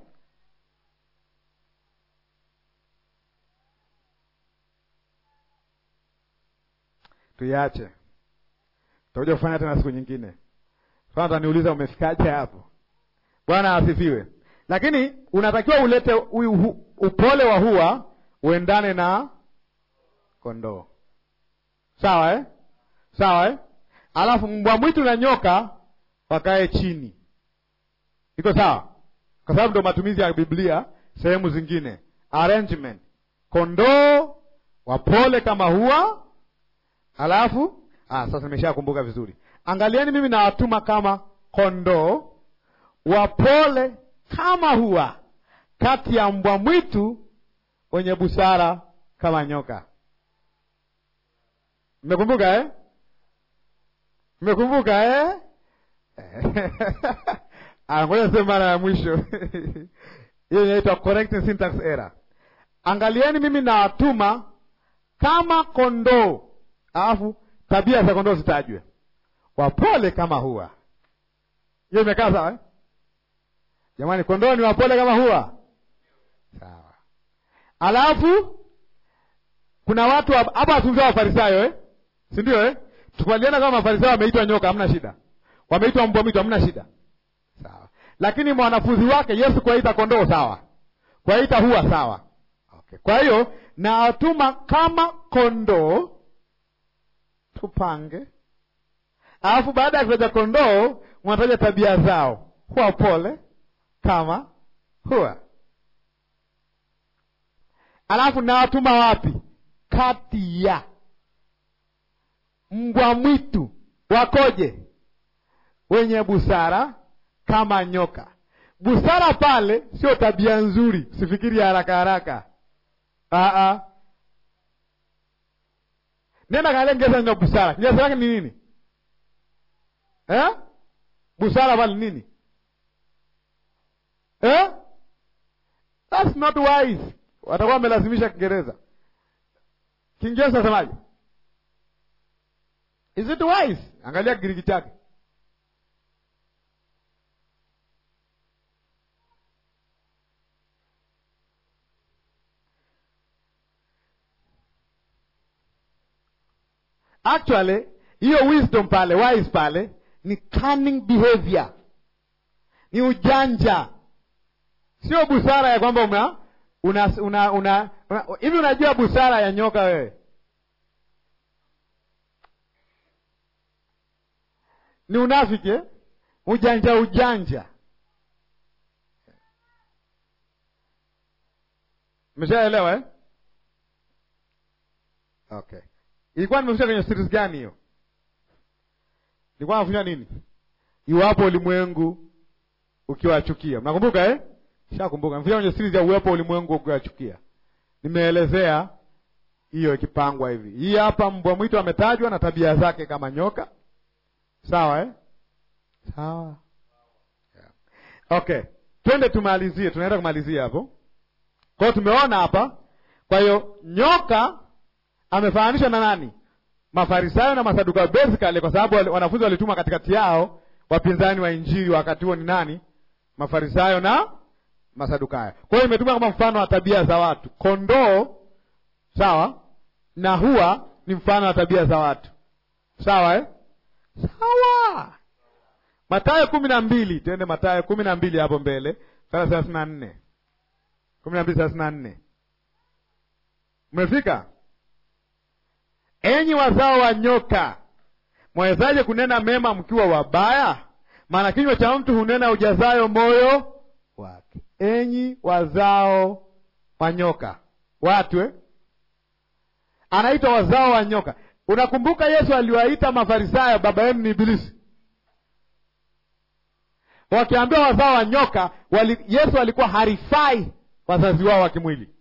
Tuiache, tutakuja kufanya tena siku nyingine. Sasa utaniuliza umefikaje hapo? Bwana asifiwe. Lakini unatakiwa ulete upole wa hua uendane na kondoo, sawa eh? Sawa eh? Alafu mbwa mwitu na nyoka wakae chini, iko sawa? Kwa sababu ndo matumizi ya Biblia sehemu zingine, arrangement, kondoo wapole kama hua Alafu ah, sasa nimeshakumbuka vizuri. Angalieni, mimi nawatuma kama kondoo wapole kama hua, kati ya mbwa mwitu wenye busara kama nyoka. Mmekumbuka eh? Mmekumbuka eh? ngoja sema mara ya mwisho hiyo inaitwa correcting syntax error. Angalieni, mimi nawatuma kama kondoo, alafu tabia za kondoo zitajwe, wapole kama hua. Hiyo imekaa sawa eh? Jamani, kondoo ni wapole kama hua, sawa. Alafu kuna watu hapa wazungumzia Wafarisayo eh? si ndio eh? Tukubaliana kama Mafarisayo wameitwa nyoka, hamna shida. Wameitwa mbwa mwitu, hamna shida, sawa. Lakini mwanafunzi wake Yesu kuwaita kondoo, sawa. Kuwaita hua, sawa. Okay. Kwa hiyo nawatuma kama kondoo, tupange. Alafu baada ya kutaja kondoo, wanataja tabia zao, huwa pole kama hua. Alafu nawatuma wapi? Kati ya mbwa mwitu wakoje? Wenye busara kama nyoka. Busara pale sio tabia nzuri, sifikiri haraka haraka. Aa, nenda kaangalia Kiingereza neno busara. Kiingereza yake ni nini eh? Busara pale nini eh? That's not wise. Watakuwa wamelazimisha Kiingereza. Kiingereza nasemaje? Is it wise? Angalia Kigiriki chake. Actually, hiyo wisdom pale, wise pale ni cunning behavior, ni ujanja, sio busara ya kwamba una una una una hivi. Unajua busara ya nyoka wewe? Ni unafiki eh? Ujanja ujanja. Umeshaelewa eh? Okay. Ilikuwa nimefika kwenye series gani hiyo? Nilikuwa nafundisha nini? Iwapo ulimwengu ukiwachukia. Mnakumbuka eh? Shakumbuka. Nimefika kwenye series ya uwepo ulimwengu ukiwachukia. Nimeelezea hiyo ikipangwa hivi. Hii hapa mbwa mwitu ametajwa na tabia zake kama nyoka. Sawa eh? Sawa. Yeah. Okay. Twende tumalizie, tunaenda kumalizia hapo. Kwa hiyo tumeona hapa. Kwa hiyo nyoka amefananishwa na nani? Mafarisayo na Masadukayo, basically kwa sababu wanafunzi walitumwa katikati yao. Wapinzani wa injili wakati huo ni nani? Mafarisayo na Masadukayo. Kwa hiyo imetumwa kama mfano wa tabia za watu. Kondoo sawa, na hua ni mfano wa tabia za watu, sawa eh? Sawa. Mathayo kumi na mbili, tuende Mathayo kumi na mbili hapo mbele, thelathini na nne kumi na mbili thelathini na nne Umefika? Enyi wazao wa nyoka, mwawezaje kunena mema mkiwa wabaya? Maana kinywa cha mtu hunena ujazayo moyo wake. Enyi wazao wa nyoka, watu eh? Anaitwa wazao wa nyoka. Unakumbuka Yesu aliwaita Mafarisayo baba yenu ni Ibilisi, wakiambiwa wazao wa nyoka wali, Yesu alikuwa harifai wazazi wao wa kimwili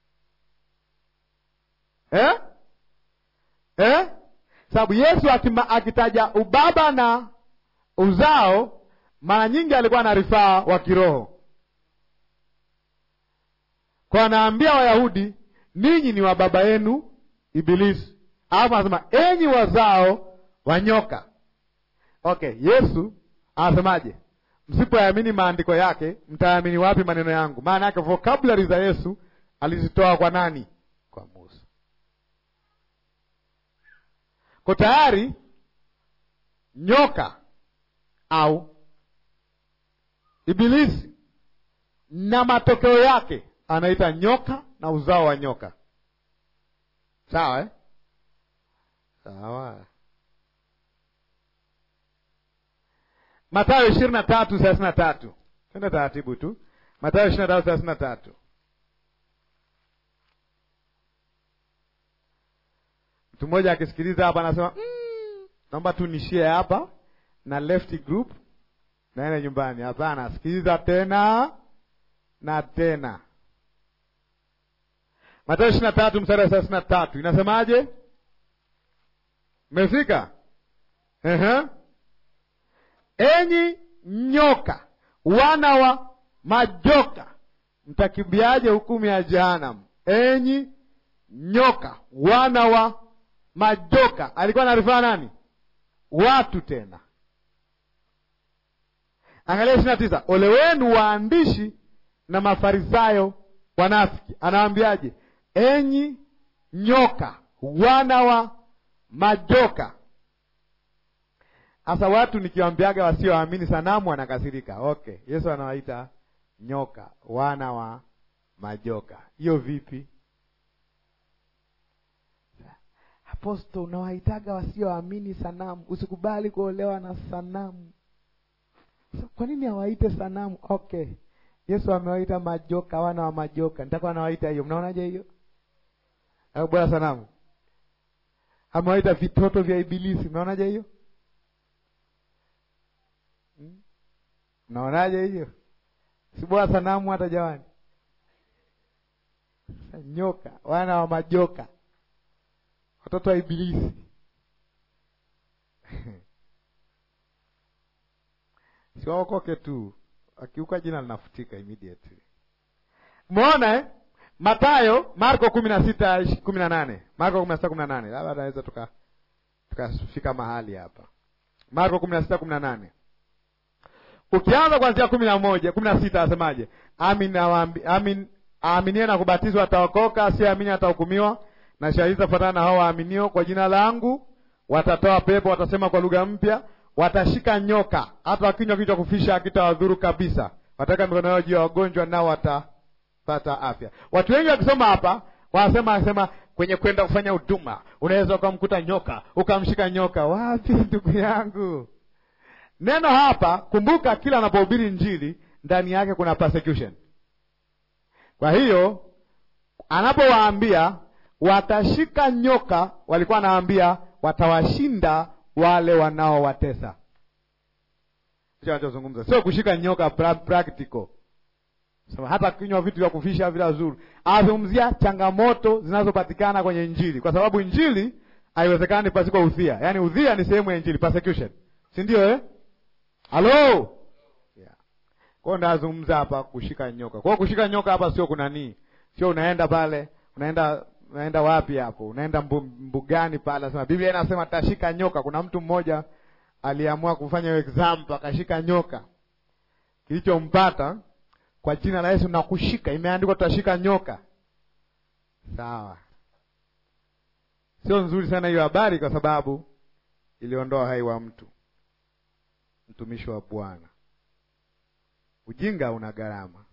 eh? Eh? Sababu Yesu akima, akitaja ubaba na uzao mara nyingi alikuwa anarifaa wa kiroho, kwa anaambia Wayahudi ninyi ni wa baba yenu Ibilisi, alafu anasema enyi wazao wa nyoka. Okay, Yesu anasemaje? Msipoyaamini maandiko yake mtayaamini wapi maneno yangu? Maana yake vocabulary za Yesu alizitoa kwa nani? Kwa Musa. Kwa tayari nyoka au Ibilisi na matokeo yake anaita nyoka na uzao wa nyoka. Sawa eh? Sawa. Mathayo ishirini na tatu thelathini na tatu twende taratibu tu. Mathayo ishirini na tatu thelathini na tatu Mtu mmoja akisikiliza hapa anasema mm, naomba tu nishie hapa na left group naende nyumbani. Hapana, sikiliza tena na tena. Mathayo ishirini na tatu mstari wa thelathini na tatu inasemaje? Mmefika? Enyi nyoka wana wa majoka, mtakimbiaje hukumu ya jehanamu? Enyi nyoka, wana wa majoka. Alikuwa anarifaa nani? Watu tena. Angalia ishirini na tisa. Ole wenu waandishi na Mafarisayo wanafiki. Anawaambiaje? Enyi nyoka, wana wa majoka. Sasa watu nikiwambiaga wasioamini sanamu wanakasirika. Okay, Yesu anawaita nyoka, wana wa majoka. Hiyo vipi? Aposto, unawaitaga wasioamini sanamu, usikubali kuolewa na sanamu. So, kwa nini hawaite sanamu? Okay, Yesu amewaita majoka, wana wa majoka, nitakuwa nawaita hiyo. Mnaonaje hiyo? Au bwana sanamu amewaita vitoto vya Ibilisi, mnaonaje hiyo? Hmm? Mnaonaje hiyo? si bwana sanamu hata jawani, nyoka, wana wa majoka watoto wa Ibilisi. Siwaokoke tu, akiuka jina linafutika immediately. Umeona eh? Matayo, Marko kumi na sita kumi na nane Marko kumi na sita kumi na nane labda tunaweza tuka tukafika mahali hapa. Marko kumi na sita kumi na nane ukianza kuanzia kumi na moja kumi na sita asemaje? Amin amin aaminie na kubatizwa ataokoka, asiyeamini atahukumiwa na shahidi zitafuatana na hao waaminio. Kwa jina langu watatoa pepo, watasema kwa lugha mpya, watashika nyoka, hata wakinywa kitu cha kufisha hakitawadhuru kabisa, wataweka mikono yao juu ya wagonjwa, nao watapata afya. Watu wengi wakisoma hapa wanasema anasema kwenye kwenda kufanya huduma unaweza ukamkuta nyoka ukamshika nyoka. Wapi ndugu yangu? Neno hapa, kumbuka, kila anapohubiri Injili ndani yake kuna persecution. Kwa hiyo anapowaambia watashika nyoka, walikuwa anawaambia watawashinda wale wanaowatesa. Hicho anachozungumza sio kushika nyoka pra practical, so, hata kinywa vitu vya kufisha vila zuri. Anazungumzia changamoto zinazopatikana kwenye Injili, kwa sababu Injili haiwezekani pasiko udhia. Yaani udhia ni sehemu ya Injili, persecution, si ndio eh? Halo, yeah. Kwao ndazungumza hapa kushika nyoka. Kwao kushika nyoka hapa sio kunanii, sio unaenda pale unaenda unaenda wapi hapo? Unaenda mbu, mbugani pale, nasema Biblia inasema tashika nyoka. Kuna mtu mmoja aliamua kufanya hiyo example, akashika nyoka. Kilichompata kwa jina la Yesu na kushika, imeandikwa tutashika nyoka. Sawa, sio nzuri sana hiyo habari, kwa sababu iliondoa hai wa mtu, mtumishi wa Bwana. Ujinga una gharama.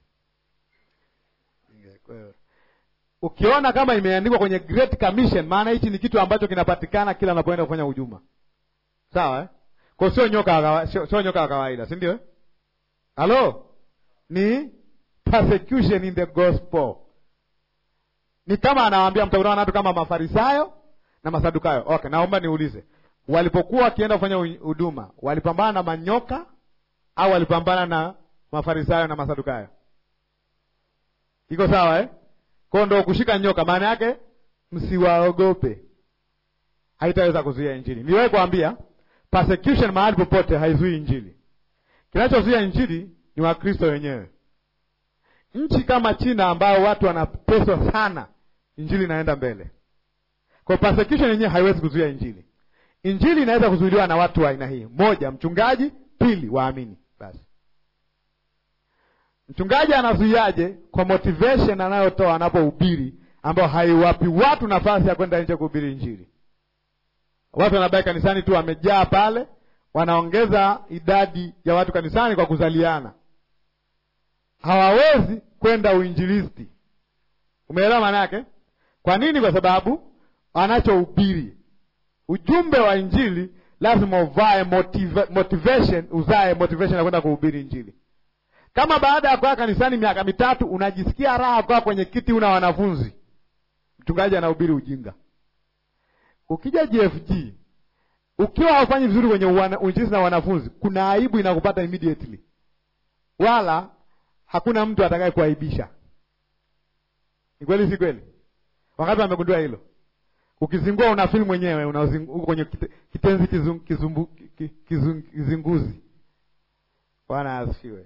Ukiona kama imeandikwa kwenye Great Commission, maana hichi ni kitu ambacho kinapatikana kila unapoenda kufanya huduma, sawa eh? Kwa sio nyoka, sio, sio nyoka wa kawaida, si ndio eh? Halo, ni persecution in the gospel. Ni kama anawaambia mtakutana na watu kama Mafarisayo na Masadukayo. Okay, naomba niulize, walipokuwa wakienda kufanya huduma walipambana na manyoka au walipambana na Mafarisayo na Masadukayo? Iko sawa eh? Kwa ndo kushika nyoka, maana yake msiwaogope, haitaweza kuzuia injili. Niliwahi kuambia persecution mahali popote haizui injili. Kinachozuia injili ni Wakristo wenyewe. Nchi kama China ambao watu wanateswa sana, injili inaenda mbele. Kwa persecution yenyewe haiwezi kuzuia injili. Injili inaweza kuzuiliwa na watu wa aina hii: moja, mchungaji; pili, waamini. Basi mchungaji anazuiaje? Kwa motivation anayotoa anapohubiri, ambayo haiwapi watu nafasi ya kwenda nje kuhubiri injili. Watu wanabaki kanisani tu, wamejaa pale, wanaongeza idadi ya watu kanisani kwa kuzaliana, hawawezi kwenda uinjilisti. Umeelewa maana yake? Kwa nini? Kwa sababu wanachohubiri ujumbe wa injili lazima uvae motiva, motivation uzae motivation ya kwenda kuhubiri injili. Kama baada ya kukaa kanisani miaka mitatu unajisikia raha kukaa kwenye kiti, una wanafunzi, mchungaji anahubiri ujinga. Ukija GFG ukiwa haufanyi vizuri kwenye uinjilisti na wanafunzi, kuna aibu inakupata immediately, wala hakuna mtu atakaye kuaibisha. Ni kweli, si kweli? Wakati wamegundua hilo Ukizingua unafili mwenyewe uko kwenye kitenzi kizum, kizumbu, kizum, kizinguzi. Bwana asifiwe.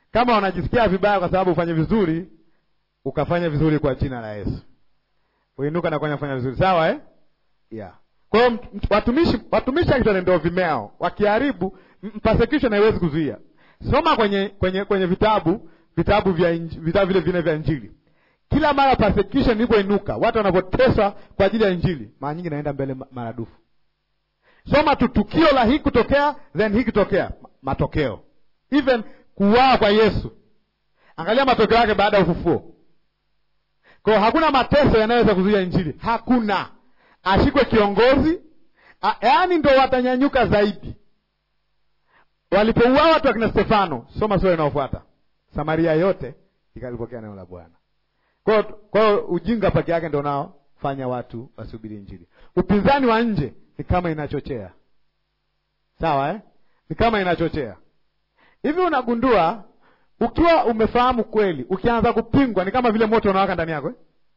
kama unajisikia vibaya kwa sababu ufanye vizuri, ukafanya vizuri kwa jina la Yesu, uinuka na kufanya vizuri, sawa eh? yeah. Kwa hiyo watumishi watumishi akitone ndio vimeo, wakiharibu persecution haiwezi kuzuia. Soma kwenye kwenye kwenye vitabu vitabu vya inji, vitabu vile vine vya Injili. Kila mara persecution ilipoinuka, watu wanapoteswa kwa ajili ya Injili, mara nyingi naenda mbele maradufu. Soma tu tukio la hii kutokea, then hii kutokea, matokeo even kuuawa kwa Yesu, angalia matokeo yake baada ya ufufuo. Kwa hiyo hakuna mateso yanayoweza kuzuia Injili, hakuna. Ashikwe kiongozi, yaani ndo watanyanyuka zaidi. Walipouawa watu wakina Stefano, soma sura inayofuata, Samaria yote ikalipokea neno la Bwana. Kwa hiyo ujinga peke yake ndo unaofanya watu wasubiri Injili. Upinzani wa nje ni kama inachochea, sawa eh? Ni kama inachochea hivi. Unagundua ukiwa umefahamu kweli, ukianza kupingwa ni kama vile moto unawaka ndani yako eh?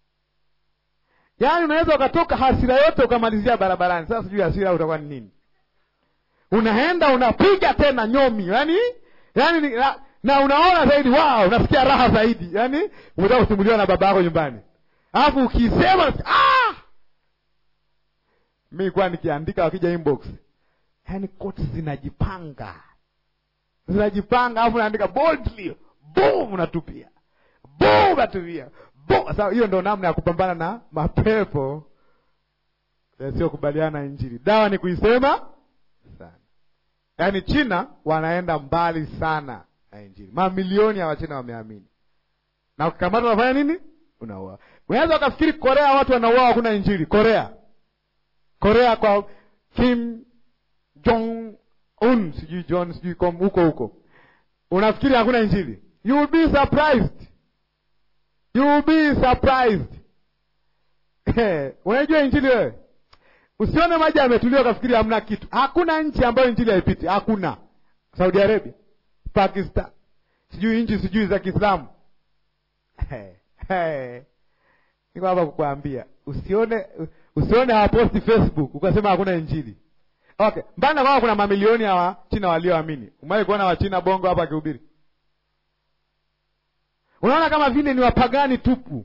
Yaani unaweza ukatoka hasira yote ukamalizia barabarani. Sasa sijui hasira utakuwa ni nini? Unaenda unapiga tena nyomi, yaani yaani na, na unaona zaidi, wow, unasikia raha zaidi, yaani umetoka kusimuliwa na baba yako nyumbani, alafu ukisema ah! mi kuwa nikiandika wakija inbox, yaani koti zinajipanga zinajipanga, alafu naandika boldly, boom, unatupia boom, unatupia sasa hiyo ndo namna ya kupambana na mapepo yasiyokubaliana na Injili. Dawa ni kuisema sana. Yaani China wanaenda mbali sana na Injili, mamilioni ya Wachina wameamini, na ukikamata unafanya nini? Unauawa. Unaweza ukafikiri Korea watu wanauawa, hakuna Injili. Korea, Korea kwa Kim Jong Un, sijui John, sijui huko huko, unafikiri hakuna Injili? You will be surprised You will be surprised. Unajua injili wewe, usione maji yametulia ukafikiri hamna kitu. Hakuna nchi ambayo injili haipiti, hakuna. Saudi Arabia, Pakistan, sijui nchi sijui za Kiislamu. Niko hapa kukuambia usione, usione hawaposti Facebook ukasema hakuna injili. Okay, mbana kwamba kuna mamilioni ya Wachina walioamini. Umewahi kuona Wachina bongo hapa akihubiri? Unaona kama vile ni wapagani tupu.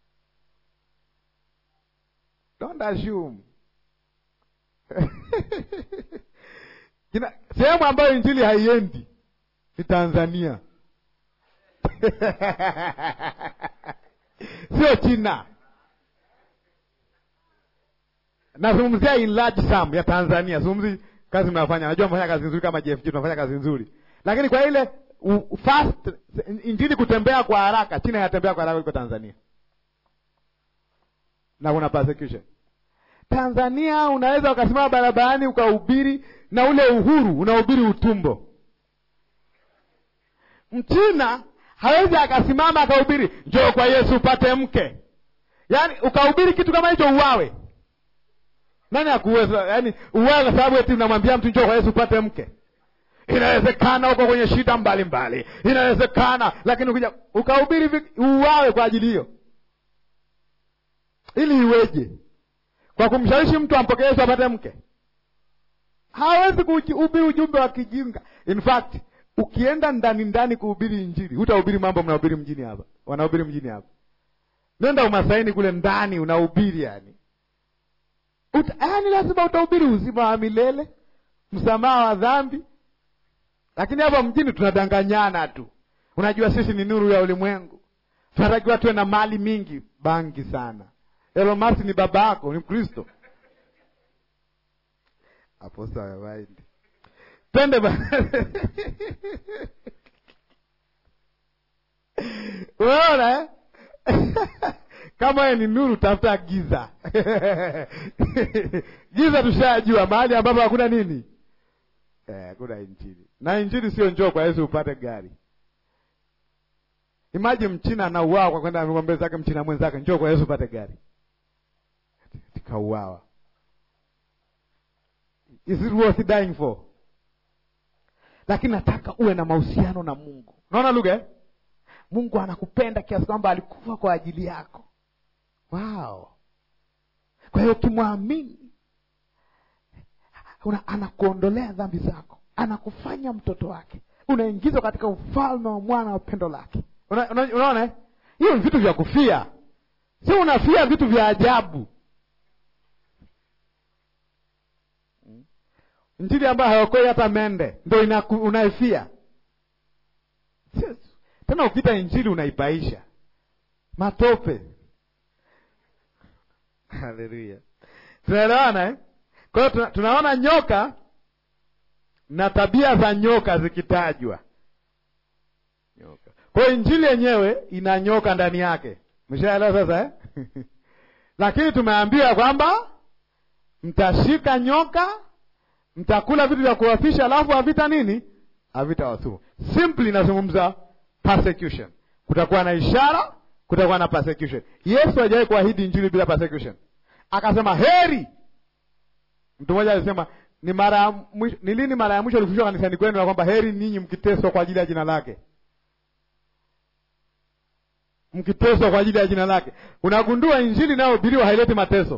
Don't assume. Sehemu ambayo injili haiendi ni Tanzania sio China. Nazungumzia in large sum ya Tanzania, zungumzi kazi mnafanya. Najua mnafanya kazi nzuri kama JFG, tunafanya kazi nzuri, lakini kwa ile U, fast injili kutembea kwa haraka, China inatembea kwa haraka kuliko Tanzania, na kuna persecution. Tanzania unaweza ukasimama barabarani ukahubiri na ule uhuru, unahubiri utumbo. Mchina hawezi akasimama akahubiri njoo kwa Yesu upate mke, yaani ukahubiri kitu kama hicho uwawe. Nani akuweza? Yaani uwawe kwa sababu eti unamwambia mtu njoo kwa Yesu upate mke Inawezekana uko kwenye shida mbalimbali, inawezekana lakini ukija ukahubiri uwawe kwa ajili hiyo, ili iweje? Kwa kumshawishi mtu ampokee Yesu apate mke? Hawezi kuhubiri ujumbe wa kijinga. In fact, ukienda ndani ndani kuhubiri Injili, hutahubiri mambo mnahubiri mjini hapa, wanahubiri mjini hapa. Nenda Umasaini kule ndani unahubiri yani, yani lazima utahubiri uzima wa milele, msamaha wa dhambi lakini hapa mjini tunadanganyana tu. Unajua sisi ni nuru ya ulimwengu, tunatakiwa tuwe na mali mingi. Bangi sana. Elon Musk ni baba yako, ni Mkristo. Apostawaidi twende ba unaona eh? kama ye ni nuru, tafuta giza giza tushajua mahali ambapo hakuna nini hakuna eh, injili na injili sio njoo kwa Yesu upate gari. Imagine mchina anauawa kwa kwenda amemwambia zake mchina mwenzake njoo kwa Yesu upate gari, tikauawa. Is it worth dying for? Lakini nataka uwe na mahusiano na Mungu. Unaona lugha eh? Mungu anakupenda kiasi kwamba alikufa kwa ajili yako. Wow! Kwa hiyo ukimwamini anakuondolea dhambi zako, anakufanya mtoto wake, unaingizwa katika ufalme wa mwana wa pendo lake Una- una- unaona eh? hiyo ni vitu vya kufia si unafia vitu vya ajabu njili ambayo haokoi hata mende ndo inaku- unaifia Si- tena ukita injili unaipaisha matope haleluya tunaelewana eh? kwa hiyo tuna, tunaona nyoka na tabia za nyoka zikitajwa nyoka kwa hiyo injili yenyewe ina nyoka ndani yake mshaelewa sasa eh? lakini tumeambiwa kwamba mtashika nyoka mtakula vitu vya kuwafisha alafu havita nini havita wadhuru simply inazungumza persecution kutakuwa na ishara kutakuwa na persecution yesu hajawahi kuahidi injili bila persecution akasema heri mtu mmoja alisema ni mara ya mwisho- ni lini mara ya mwisho ulifundishwa kanisani kwenu na kwamba heri ninyi mkiteswa kwa ajili ya jina lake mkiteswa kwa ajili ya jina lake unagundua injili inayohubiriwa haileti mateso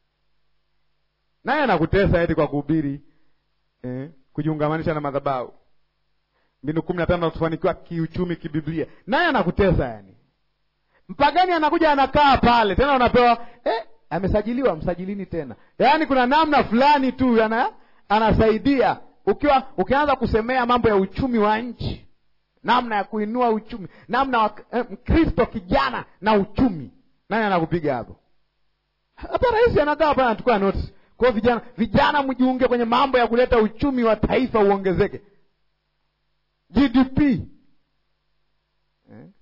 naye anakutesa eti kwa kuhubiri eh, kujiungamanisha na madhabahu mbinu kumi na tano kufanikiwa kiuchumi kibiblia naye anakutesa yani mpagani anakuja anakaa pale tena unapewa eh, amesajiliwa msajilini tena yaani kuna namna fulani tu ana, anasaidia ukiwa ukianza kusemea mambo ya uchumi wa nchi namna ya kuinua uchumi namna wa eh, mkristo kijana na uchumi nani anakupiga hapo hata rais anakaa hapa anachukua notice kwa hiyo vijana vijana mjiunge kwenye mambo ya kuleta uchumi wa taifa uongezeke gdp eh?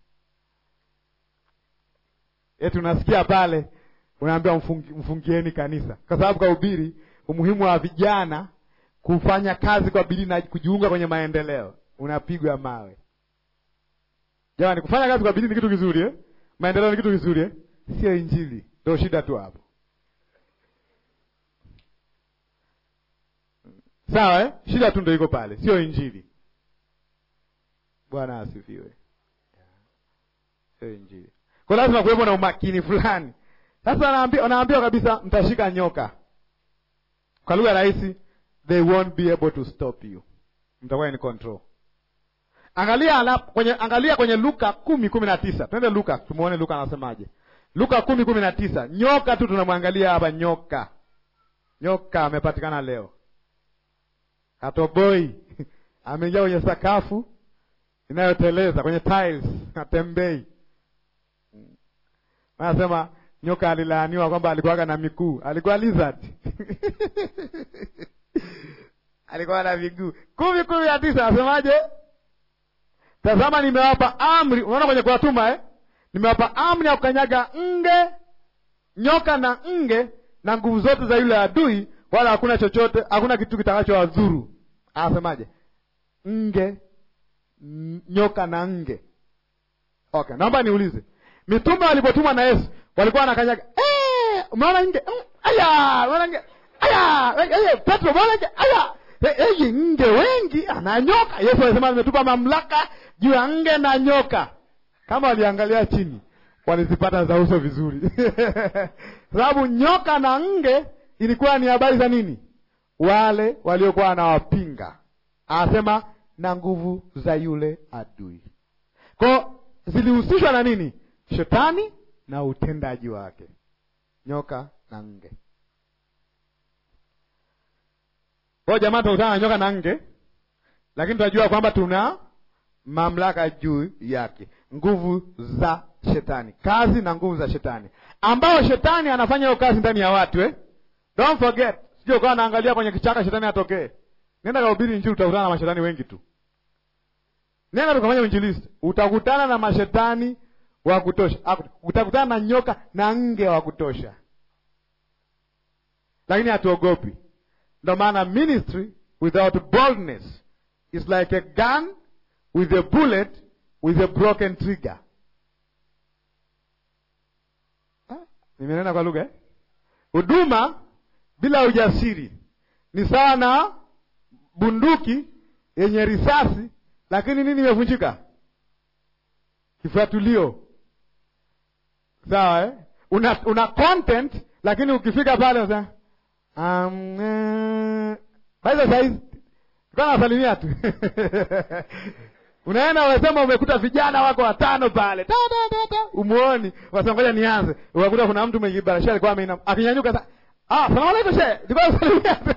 eti unasikia pale unaambia mfungi, mfungieni kanisa kwa sababu kahubiri umuhimu wa vijana kufanya kazi kwa bidii na kujiunga kwenye maendeleo unapigwa mawe jamani kufanya kazi kwa bidii ni kitu kizuri eh? maendeleo ni kitu kizuri eh? sio injili ndio shida tu hapo sawa eh? shida tu ndo iko pale sio injili bwana asifiwe sio injili kwa lazima kuwepo na umakini fulani sasa wanaambiwa wanaambiwa kabisa mtashika nyoka kwa lugha rahisi they won't be able to stop you mtakuwa in control angalia ala, kwenye angalia kwenye luka kumi kumi na tisa twende luka tumuone luka anasemaje luka kumi kumi na tisa nyoka tu tunamwangalia hapa nyoka nyoka amepatikana leo hatoboi ameingia kwenye sakafu inayoteleza kwenye tiles atembei anasema nyoka alilaaniwa kwamba alikuwaga na miguu alikuwa lizard alikuwa na miguu kumi kumi na tisa anasemaje tazama nimewapa amri unaona kwenye kuwatuma eh? nimewapa amri ya kukanyaga nge nyoka na nge na nguvu zote za yule adui wala hakuna chochote hakuna kitu kitakachowadhuru anasemaje nge n- nyoka na nge okay naomba niulize mitume walipotumwa na yesu walikuwa wanakanyaga eh, umeona nge Mm, aya umeona nge aya eh, eh, petro umeona nge aya Eh, eh, nge wengi ana nyoka yesu alisema nimetupa mamlaka juu ya nge na nyoka kama waliangalia chini walizipata za uso vizuri sababu nyoka na nge ilikuwa ni habari za nini wale waliokuwa wanawapinga anasema na nguvu za yule adui ko zilihusishwa na nini shetani na utendaji wake nyoka na nge kwao jamaa tunakutana na nyoka na nge lakini tunajua kwamba tuna mamlaka juu yake nguvu za shetani kazi na nguvu za shetani ambao shetani anafanya hiyo kazi ndani ya watu eh? don't forget sio ukawa naangalia kwenye kichaka shetani atokee nenda kahubiri injili utakutana na mashetani wengi tu nenda tukafanya uinjilisti utakutana na mashetani wa kutosha Aku- utakutana na nyoka na nge wa kutosha lakini hatuogopi ndo maana ministry without boldness is like a gun with a bullet with a broken trigger Ah, nimenena kwa lugha eh? huduma bila ujasiri ni sawa na bunduki yenye risasi lakini nini imevunjika kifuatulio sawa eh? una, una content lakini ukifika pale unasema um, eh, by the size kaa nasalimia tu unaenda unasema umekuta vijana wako watano pale ta, ta, ta, ta. umuoni wasema ngoja nianze ukakuta kuna mtu mwenye barashia alikuwa ameinam akinyanyuka sa ah salamu alaikum shehe nilikuwa nasalimia tu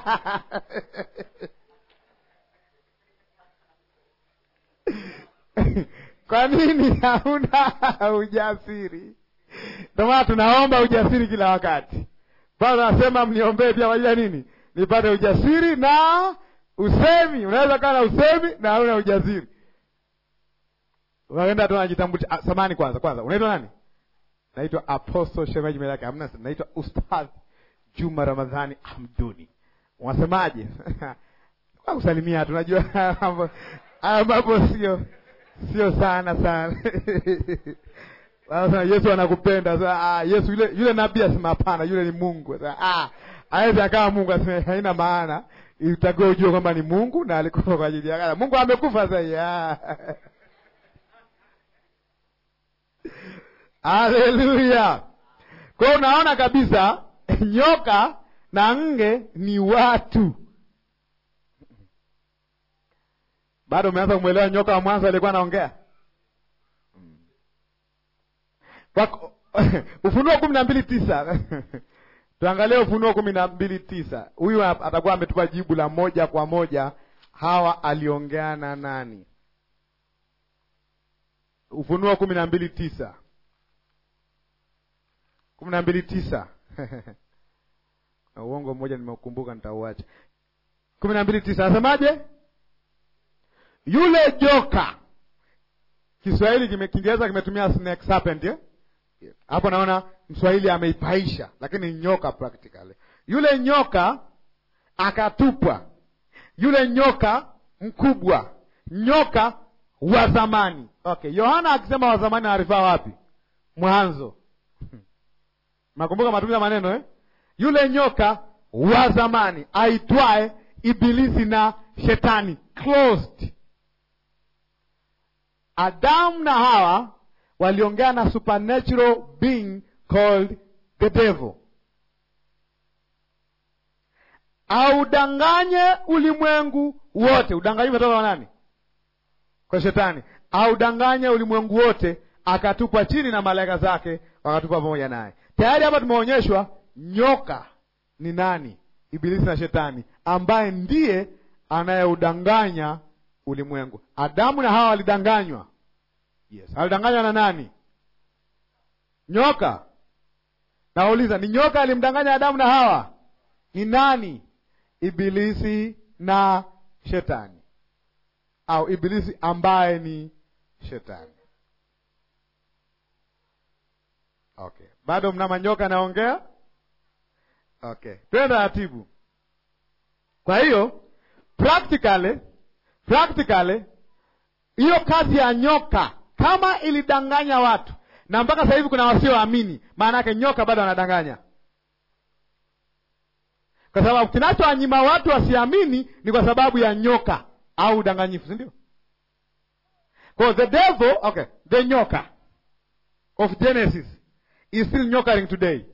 kwa nini hauna ujasiri ndio maana tunaomba ujasiri kila wakati bado nasema mniombee pia kwa ajili ya nini nipate ujasiri na usemi unaweza kaa na usemi na hauna ujasiri unaenda tu najitambulisha ah, samani kwanza kwanza unaitwa nani naitwa apostle shemeji mbele yake hamna naitwa ustadh juma ramadhani hamduni unasemaje kwa kusalimia tunajua haya mambo sio sio sana sana Sasa Yesu anakupenda. Sasa ah, Yesu yule yule nabii asema hapana, yule ni Mungu. Sasa ah, hawezi akawa Mungu asema haina maana. Itakiwa ujue kwamba ni Mungu na alikufa kwa ajili yako. Mungu amekufa sasa ya. Haleluya. Kwa hiyo unaona kabisa nyoka na nge ni watu. Bado umeanza kumwelewa nyoka wa mwanzo alikuwa anaongea? Wako- Ufunuo kumi na mbili tisa tuangalie Ufunuo kumi na mbili tisa Huyu atakuwa ametupa jibu la moja kwa moja, Hawa aliongea na nani? Ufunuo kumi na mbili tisa kumi na mbili tisa na uongo mmoja nimeukumbuka, nitauacha. kumi na mbili tisa anasemaje? Yule joka, Kiswahili kime Kiingereza kimetumia snake serpent eh? hapo naona Mswahili ameipaisha, lakini ni nyoka practically. Yule nyoka akatupwa, yule nyoka mkubwa, nyoka wa zamani. Okay, Yohana akisema wa zamani arifaa wapi? Mwanzo. Nakumbuka matumizi ya maneno eh? Yule nyoka wa zamani aitwaye Ibilisi na Shetani, closed. Adamu na Hawa waliongea na supernatural being called the devil. Audanganye ulimwengu wote. Udanganyi umetoka kwa nani? Kwa Shetani. Audanganye ulimwengu wote, akatupwa chini na malaika zake wakatupwa pamoja naye. Tayari hapa tumeonyeshwa nyoka ni nani? Ibilisi na Shetani, ambaye ndiye anayeudanganya ulimwengu. Adamu na Hawa walidanganywa Yes. Alidanganywa na nani? Nyoka. Nauliza, ni nyoka alimdanganya Adamu na Hawa? Ni nani? Ibilisi na Shetani, au Ibilisi ambaye ni Shetani. Okay, bado mna manyoka naongea. Okay, twende taratibu. Kwa hiyo practically, practically hiyo kazi ya nyoka kama ilidanganya watu na mpaka sasa hivi kuna wasioamini, maana yake nyoka bado anadanganya, kwa sababu kinachowanyima watu wasiamini ni kwa sababu ya nyoka au udanganyifu, si ndio? Kwa the devil, okay, the nyoka of Genesis is still nyokaring today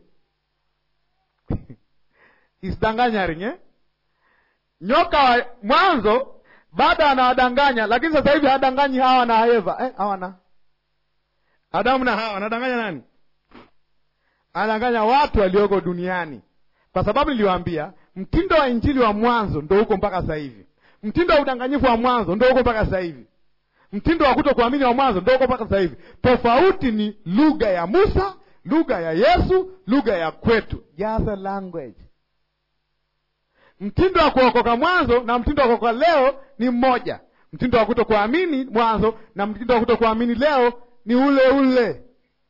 is danganyaring eh? Nyoka wa mwanzo bado anawadanganya, lakini sasa hivi hadanganyi Hawa na Eva eh, hawa na Adamu na Hawa, anadanganya nani? Anadanganya watu walioko duniani, kwa sababu niliwaambia mtindo wa injili wa mwanzo ndo huko mpaka sasa hivi. Mtindo wa udanganyifu wa mwanzo ndo huko mpaka sasa hivi. Mtindo wa kuto kuamini wa mwanzo ndo huko mpaka sasa hivi. Tofauti ni lugha ya Musa, lugha ya Yesu, lugha ya kwetu, just a language. Mtindo wa kuokoka mwanzo na mtindo wa kuokoka leo ni mmoja. Mtindo wa kuto kuamini mwanzo na mtindo wa kuto kuamini leo ni ule ule.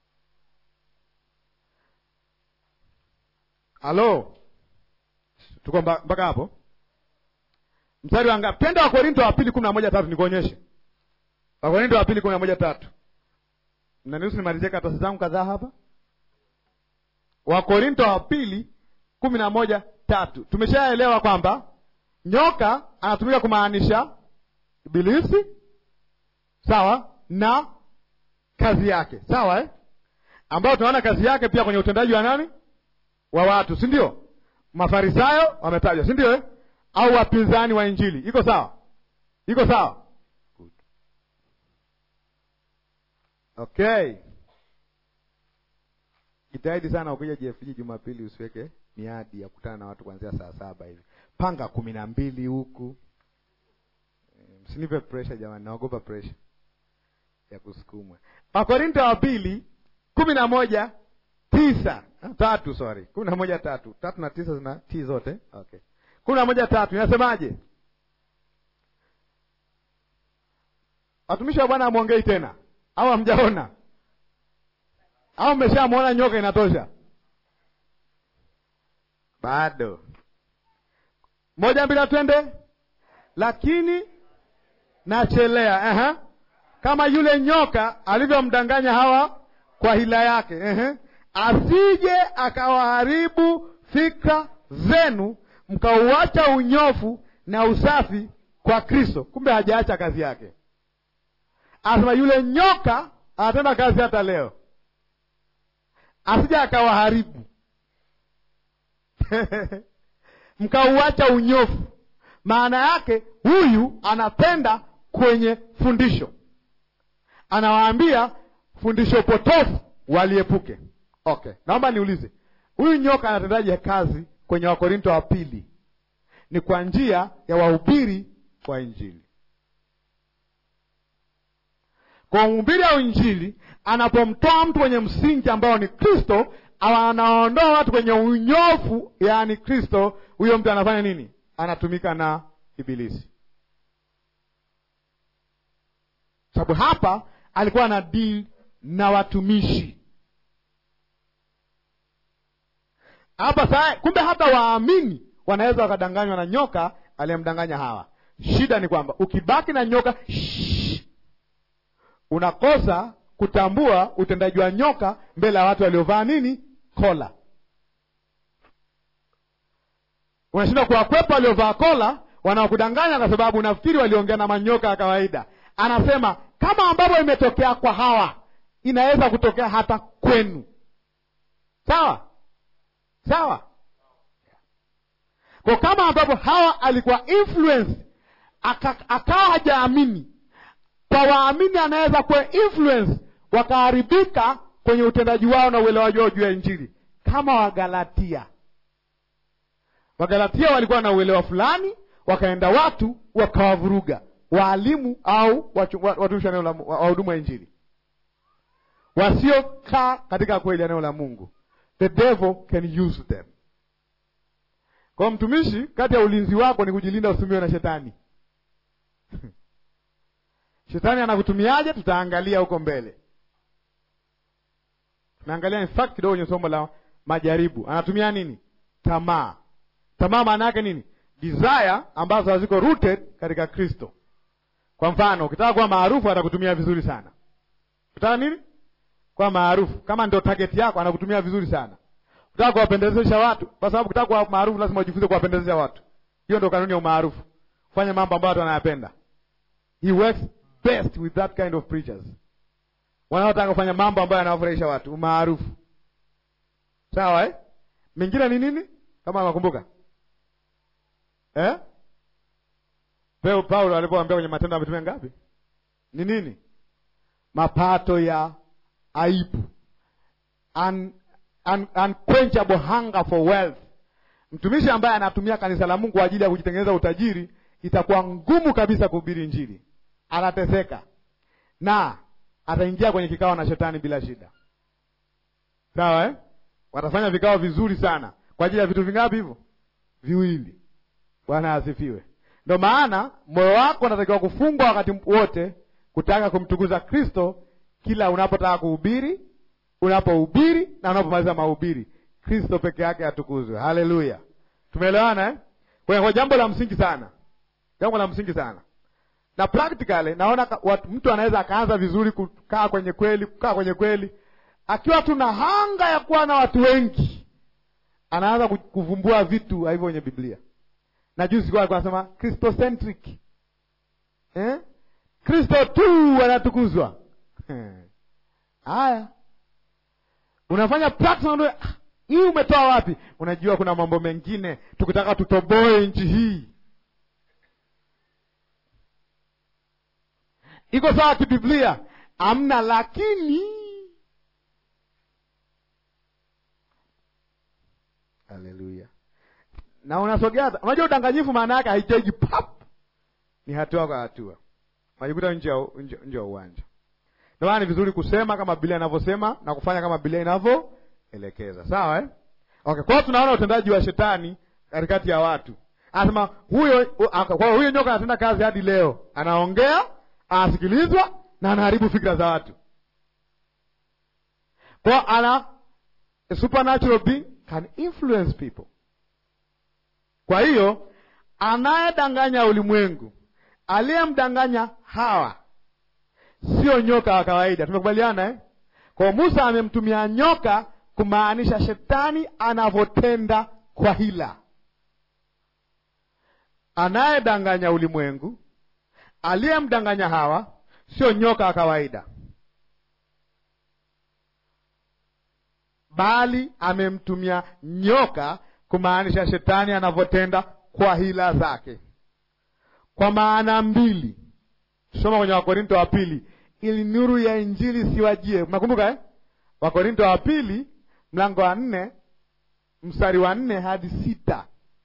Halo, tuko mpaka hapo? Mstari wa ngapi? Twende Wakorinto wa pili kumi na moja tatu nikuonyeshe. Wakorinto wa pili kumi na moja tatu Mnaniruhusu nimalizie karatasi zangu kadhaa hapa. Wakorinto wa pili kumi na moja tatu Tumeshaelewa kwamba nyoka anatumika kumaanisha Ibilisi, sawa, na kazi yake, sawa eh? ambayo tunaona kazi yake pia kwenye utendaji wa nani, wa watu, si ndio? Mafarisayo wametajwa, si ndio eh? au wapinzani wa injili iko sawa iko sawa Good. okay jitahidi sana ukija jfg jumapili usiweke miadi ya kukutana na watu kuanzia saa saba hivi panga kumi na mbili huku msinipe pressure jamani naogopa pressure ya kusukumwa wakorinto wa pili kumi na moja tisa tatu sorry kumi na moja tatu tatu na tisa zina t zote okay kumi na moja tatu inasemaje watumishi wa bwana amwongei tena au hamjaona au mmeshamwona nyoka inatosha bado moja mbili twende lakini nachelea uh-huh. kama yule nyoka alivyomdanganya hawa kwa hila yake uh-huh. asije akawaharibu fikra zenu mkauacha unyofu na usafi kwa kristo kumbe hajaacha kazi yake asema yule nyoka anatenda kazi hata leo asije akawaharibu mkauacha unyofu maana yake huyu anapenda kwenye fundisho anawaambia fundisho potofu waliepuke okay naomba niulize huyu nyoka anatendaje kazi kwenye wakorinto wa pili ni kwa njia ya wahubiri wa injili kwa mhubiri wa injili anapomtoa mtu kwenye msingi ambao ni kristo anaondoa watu kwenye unyofu yaani kristo huyo mtu anafanya nini anatumika na ibilisi sababu hapa alikuwa na deal na watumishi hapa saa kumbe hata waamini wanaweza wakadanganywa na nyoka aliyemdanganya hawa shida ni kwamba ukibaki na nyoka shh, unakosa kutambua utendaji wa nyoka mbele ya watu waliovaa nini kola unashindwa kuwakwepa waliovaa kola wanaokudanganya kwa sababu unafikiri waliongea na manyoka ya kawaida anasema kama ambavyo imetokea kwa hawa inaweza kutokea hata kwenu sawa sawa kwa kama ambavyo hawa alikuwa influence aka, akawa hajaamini kwa waamini anaweza kuwa influence wakaharibika kwenye utendaji wao na uelewaji wao juu ya injili kama wagalatia wagalatia walikuwa na uelewa fulani wakaenda watu wakawavuruga waalimu au watumishi wa wahudumu wa injili wasiokaa katika kweli eneo la mungu the devil can use them kwa mtumishi kati ya ulinzi wako ni kujilinda usitumiwe na shetani shetani anakutumiaje tutaangalia huko mbele tunaangalia in fact kidogo kwenye somo la majaribu anatumia nini tamaa tamaa maana yake nini desire ambazo haziko rooted katika kristo kwa mfano ukitaka kuwa maarufu atakutumia vizuri sana ukitaka nini kuwa maarufu kama ndio target yako anakutumia vizuri sana ukitaka kuwapendezesha watu kwa sababu ukitaka kuwa maarufu lazima ujifunze kuwapendezesha watu hiyo ndio kanuni ya umaarufu fanya mambo ambayo watu wanayapenda he works best with that kind of preachers wanaotaka kufanya mambo ambayo yanawafurahisha watu umaarufu sawa eh? mingine ni nini kama nakumbuka eh? Peo Paulo alipoambia kwenye Matendo ya Mitume ngapi? Ni nini? Mapato ya aibu, Un, un, unquenchable hunger for wealth. Mtumishi ambaye anatumia kanisa la Mungu kwa ajili ya kujitengeneza utajiri, itakuwa ngumu kabisa kuhubiri Injili, anateseka na ataingia kwenye kikao na shetani bila shida. Sawa eh? Watafanya vikao vizuri sana kwa ajili ya vitu vingapi hivyo? Viwili. Bwana asifiwe. Ndo maana moyo wako unatakiwa kufungwa wakati wote kutaka kumtukuza Kristo kila unapotaka kuhubiri, unapohubiri na unapomaliza mahubiri. Kristo peke yake atukuzwe. Haleluya, tumeelewana eh? Kwa jambo la msingi sana, jambo la msingi sana na practically naona watu, mtu anaweza akaanza vizuri kukaa kwenye kweli, kukaa kwenye kweli, akiwa tuna hanga ya kuwa na watu wengi, anaanza kuvumbua vitu hivyo kwenye Biblia na juzi kwa anasema Christocentric eh? Kristo tu anatukuzwa. Haya, unafanya practice hii, umetoa wapi? Unajua kuna mambo mengine tukitaka tutoboe nchi hii iko sawa kibiblia amna lakini haleluya na unasogea unajua udanganyifu maana yake haiteji pap ni hatua kwa hatua unajikuta nje ya nje nje ya uwanja ndio maana ni vizuri kusema kama Biblia inavyosema na kufanya kama Biblia inavyoelekeza sawa eh? okay kwa hiyo tunaona utendaji wa shetani katikati ya watu anasema huyo kwa hiyo huyo nyoka anatenda kazi hadi leo anaongea anasikilizwa na anaharibu fikra za watu kwa ana a supernatural being can influence people kwa hiyo anayedanganya ulimwengu aliyemdanganya hawa sio nyoka wa kawaida tumekubaliana eh? kwa musa amemtumia nyoka kumaanisha shetani anavyotenda kwa hila anayedanganya ulimwengu aliyemdanganya hawa sio nyoka wa kawaida bali amemtumia nyoka kumaanisha shetani anavyotenda kwa hila zake kwa maana mbili tusoma kwenye wakorinto wa pili ili nuru ya injili siwajie mnakumbuka eh? wakorinto wa pili mlango wa nne mstari wa nne hadi sita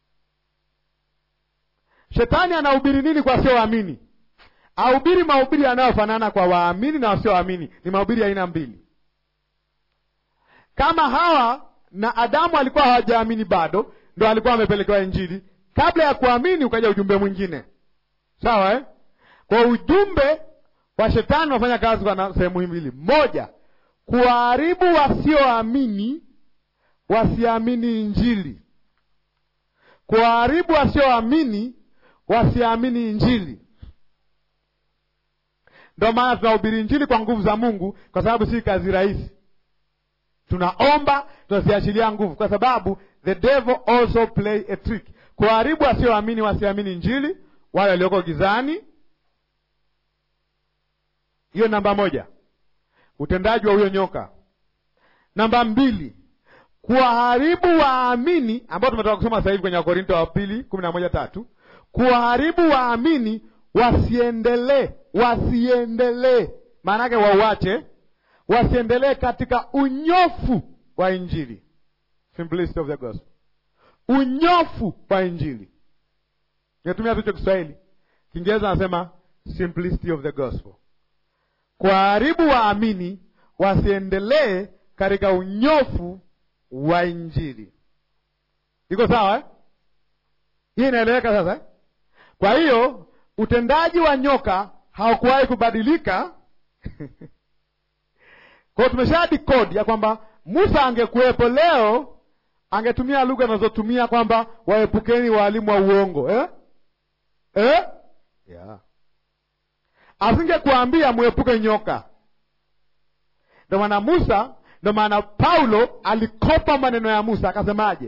shetani anahubiri nini kwa wasioamini ahubiri mahubiri yanayofanana kwa waamini na wasioamini ni mahubiri ya aina mbili kama hawa na adamu alikuwa hawajaamini bado ndo alikuwa amepelekewa injili kabla ya kuamini ukaja ujumbe mwingine sawa eh? kwa ujumbe wa shetani unafanya kazi kwa sehemu mbili moja kuwaharibu wasioamini wasiamini injili kuwaharibu wasioamini wasiamini injili ndio maana tunahubiri injili kwa nguvu za mungu kwa sababu si kazi rahisi tunaomba tunaziachilia nguvu kwa sababu the devil also play a trick kuharibu wasioamini wasiamini injili wale walioko gizani hiyo namba moja utendaji wa huyo nyoka namba mbili kuwaharibu waamini ambao tumetoka kusoma sasa hivi kwenye wakorinto wa pili kumi na moja tatu kuwaharibu waamini wasiendelee wasiendelee maana yake wauache wasiendelee katika unyofu wa injili simplicity of the gospel unyofu wa injili nimetumia tucho kiswahili kiingereza anasema simplicity of the gospel kuwaharibu waamini wasiendelee katika unyofu wa injili iko sawa eh? hii inaeleweka sasa eh? kwa hiyo utendaji wa nyoka haukuwahi kubadilika kwao tumesha kodi ya kwamba musa angekuwepo leo angetumia lugha anazotumia kwamba waepukeni waalimu wa uongo eh? Eh? Yeah. asingekuambia mwepuke nyoka ndo maana musa ndo maana paulo alikopa maneno ya musa akasemaje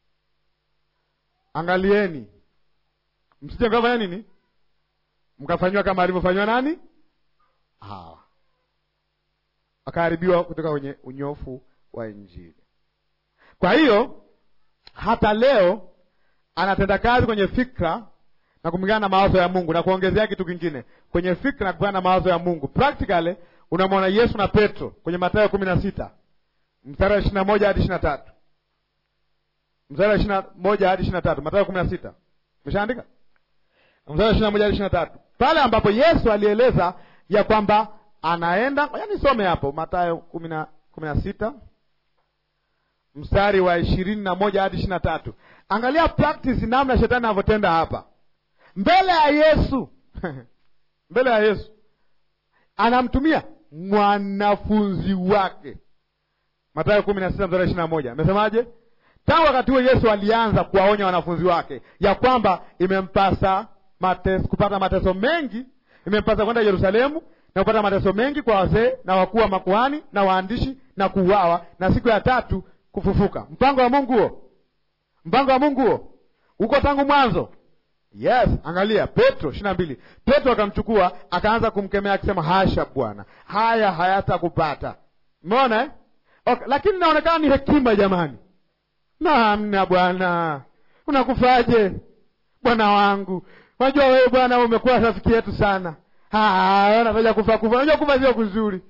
angalieni msije mkafanya nini mkafanyiwa kama alivyofanyiwa nani hawa akaharibiwa kutoka kwenye unyofu wa injili kwa hiyo hata leo anatenda kazi kwenye fikra na kumingana na mawazo ya mungu na kuongezea kitu kingine kwenye fikra na kupingana na mawazo ya mungu practically unamwona yesu na petro kwenye matayo kumi na sita mstari wa ishiri na moja hadi ishiri na tatu mstari wa ishiri na moja hadi ishiri na tatu matayo kumi na sita umeshaandika mstari wa ishiri na moja hadi ishiri na tatu pale ambapo yesu alieleza ya kwamba anaenda yani some hapo matayo kumi na kumi na sita mstari wa ishirini na moja hadi ishiri na tatu angalia practice namna shetani anavyotenda hapa mbele ya yesu mbele ya yesu anamtumia mwanafunzi wake matayo kumi na sita mstari ishiri na moja amesemaje tangu wakati huo yesu alianza kuwaonya wanafunzi wake ya kwamba imempasa mates, kupata mateso mengi imempasa kwenda yerusalemu na kupata mateso mengi kwa wazee na wakuu wa makuhani na waandishi na kuuawa na siku ya tatu kufufuka mpango wa mungu huo mpango wa mungu huo uko tangu mwanzo yes angalia petro ishiri na mbili petro akamchukua akaanza kumkemea akisema hasha bwana haya hayatakupata umeona eh? okay. lakini inaonekana ni hekima jamani namna bwana unakufaje bwana wangu unajua wewe bwana umekuwa rafiki yetu sana nataja kufa kufa. Unajua kufa sio kuzuri.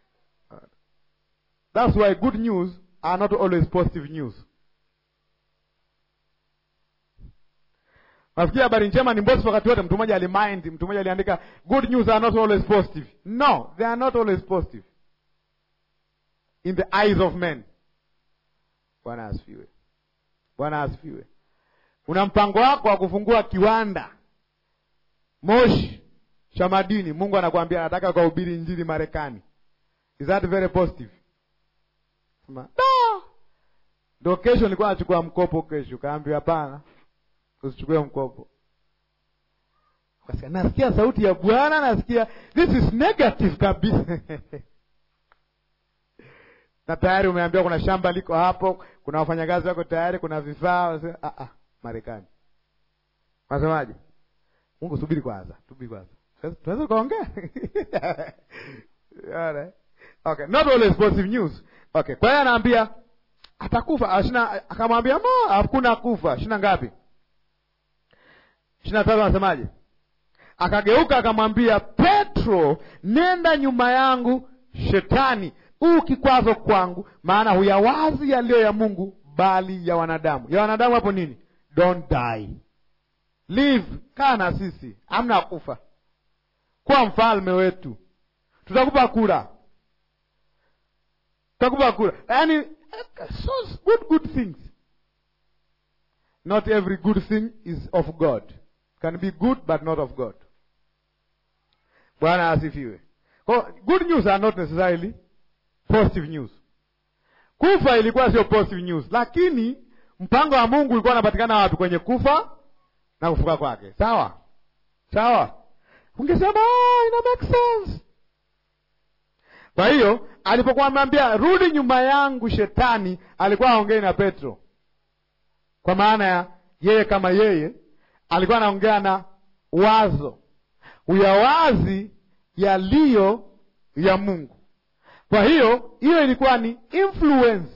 That's why good news are not always positive news. Nafikiri habari njema ni mbosi wakati wote. Mtu mmoja alimind, mtu mmoja aliandika good news are not always positive. No, they are not always positive in the eyes of men. Bwana asifiwe. Bwana asifiwe. Una mpango wako wa kufungua kiwanda Moshi cha madini, Mungu anakuambia anataka kuhubiri injili Marekani. Is that very positive? Sema, no. Ndio kesho nilikuwa nachukua mkopo kesho, kaambiwa hapana, usichukue mkopo. Ukasikia nasikia sauti ya Bwana, nasikia this is negative kabisa. na tayari umeambiwa kuna shamba liko hapo, kuna wafanyakazi wako tayari, kuna vifaa. Ah, ah, Marekani unasemaje? Mungu, subiri kwanza, subiri kwanza, tunaweza ukaongea okay, not always positive news. Okay, kwa hiyo anaambia atakufa, ashina akamwambia mo, hakuna kufa. shina ngapi? shina tatu. Anasemaje? Akageuka akamwambia Petro, nenda nyuma yangu Shetani, huu kikwazo kwangu, maana huyawazi yaliyo ya Mungu bali ya wanadamu. Ya wanadamu hapo nini? Don't die, live, kaa na sisi, hamna kufa, kuwa mfalme wetu, tutakupa kura, tutakupa kura. Yani so good good things. Not every good thing is of God, can be good but not of God. Bwana asifiwe. Kwa good news are not necessarily positive news. Kufa ilikuwa sio positive news, lakini mpango wa Mungu ulikuwa unapatikana wapi? Kwenye kufa na kufuka kwake. Sawa sawa, ungesema oh, ina make sense. Kwa hiyo alipokuwa ameambia rudi nyuma yangu Shetani, alikuwa aongei na Petro, kwa maana ya yeye kama yeye alikuwa anaongea na wazo uyawazi yaliyo ya Mungu. Kwa hiyo hiyo ilikuwa ni influence.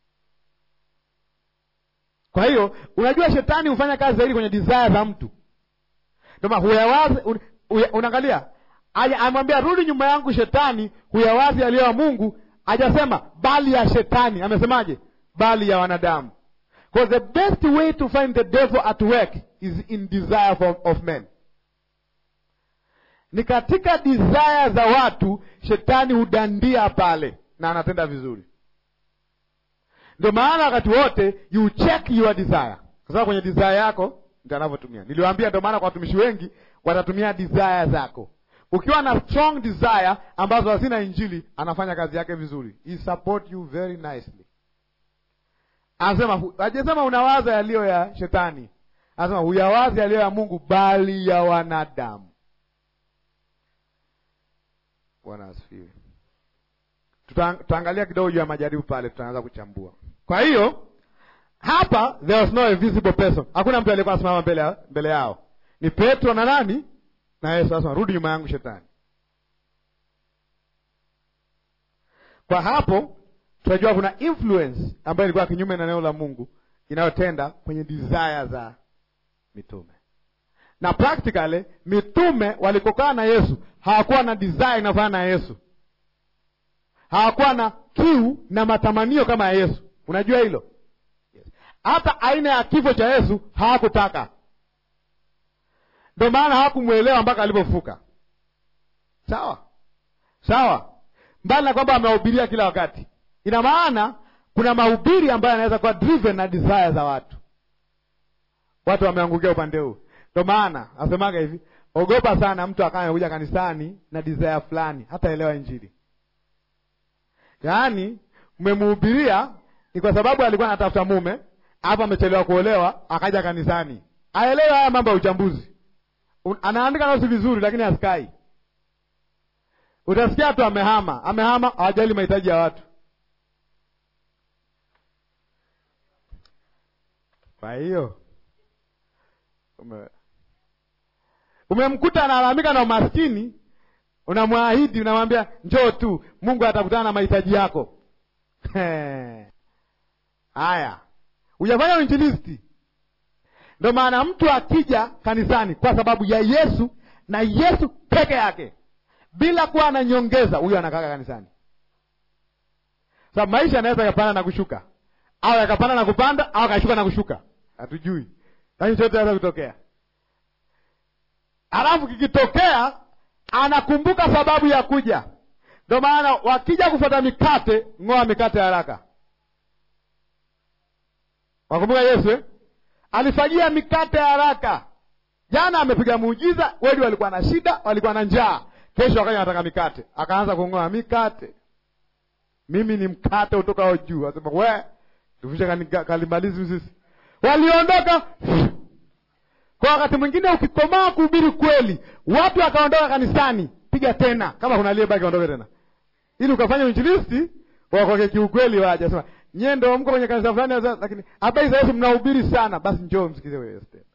Kwa hiyo unajua, shetani hufanya kazi zaidi kwenye desire za mtu, ndio maana huyawazi un, unaangalia, amwambia rudi nyuma yangu Shetani, huyawazi yaliyo ya Mungu. Hajasema bali ya shetani, amesemaje? Bali ya wanadamu. Because the best way to find the devil at work is in desire for, of men ni katika desire za watu shetani hudandia pale na anatenda vizuri. Ndio maana wakati wote you check your desire, kwa sababu kwenye desire yako ndio anavyotumia. Niliwaambia, ndio maana kwa watumishi wengi watatumia desire zako. Ukiwa na strong desire ambazo hazina Injili, anafanya kazi yake vizuri, he support you very nicely. Anasema hajasema unawaza yaliyo ya shetani, anasema huyawazi yaliyo ya Mungu, bali ya wanadamu. Bwana asifiwe. Tutaangalia kidogo juu ya majaribu pale, tutaanza kuchambua. Kwa hiyo hapa there was no visible person, hakuna mtu aliyekuwa anasimama mbele, mbele yao, ni Petro na nani na Yesu. Sasa rudi nyuma yangu Shetani. Kwa hapo tunajua kuna influence ambayo ilikuwa kinyume na neno la Mungu inayotenda kwenye desire za mitume na practically mitume walikokaa na Yesu hawakuwa na desire inafanana na Yesu, hawakuwa na kiu na matamanio kama ya Yesu. Unajua hilo? Hata yes. Aina ya kifo cha Yesu hawakutaka, ndio maana hawakumwelewa mpaka alipofuka. Sawa sawa, mbali na kwamba amewahubiria kila wakati, ina maana kuna mahubiri ambayo yanaweza kuwa driven na desire za watu. Watu wameangukia upande huu ndo maana asemaga hivi, ogopa sana mtu akawa amekuja kanisani na desire fulani, hataelewa Injili. Yaani umemhubiria ni kwa sababu alikuwa anatafuta mume, hapa amechelewa kuolewa, akaja kanisani, aelewe haya mambo ya uchambuzi. Anaandika nosi vizuri, lakini asikai. Utasikia tu amehama, amehama, hawajali mahitaji ya watu. Kwa hiyo ume umemkuta analalamika na umaskini, unamwahidi, unamwambia njoo tu, Mungu atakutana na mahitaji yako. Haya, hujafanya uinjilisti. Ndio maana mtu akija kanisani kwa sababu ya Yesu na Yesu peke yake, bila kuwa na nyongeza, huyo anakaa kanisani. Sasa maisha yanaweza yakapanda na kushuka, au yakapanda na kupanda, au akashuka na kushuka, hatujui, lakini chote naweza kutokea. Alafu kikitokea, anakumbuka sababu ya kuja. Ndio maana wakija kufuata mikate, ng'oa mikate haraka. Wakumbuka Yesu eh? Alifagia mikate haraka. Jana amepiga muujiza, weli walikuwa na shida, walikuwa na njaa. Kesho akaja anataka mikate, akaanza kung'oa mikate. Mimi ni mkate utokao juu. Asema we tufishe kalimalizi sisi. Waliondoka kwa wakati mwingine, ukikomaa kuhubiri kweli, watu wakaondoka kanisani, piga tena, kama kuna aliyebaki aondoke tena, ili ukafanya uinjilisti wakoke kiukweli. Waje sema nyie ndio mko kwenye kanisa fulani, lakini habari za Yesu mnahubiri sana, basi njoo msikize wewe Yesu tena.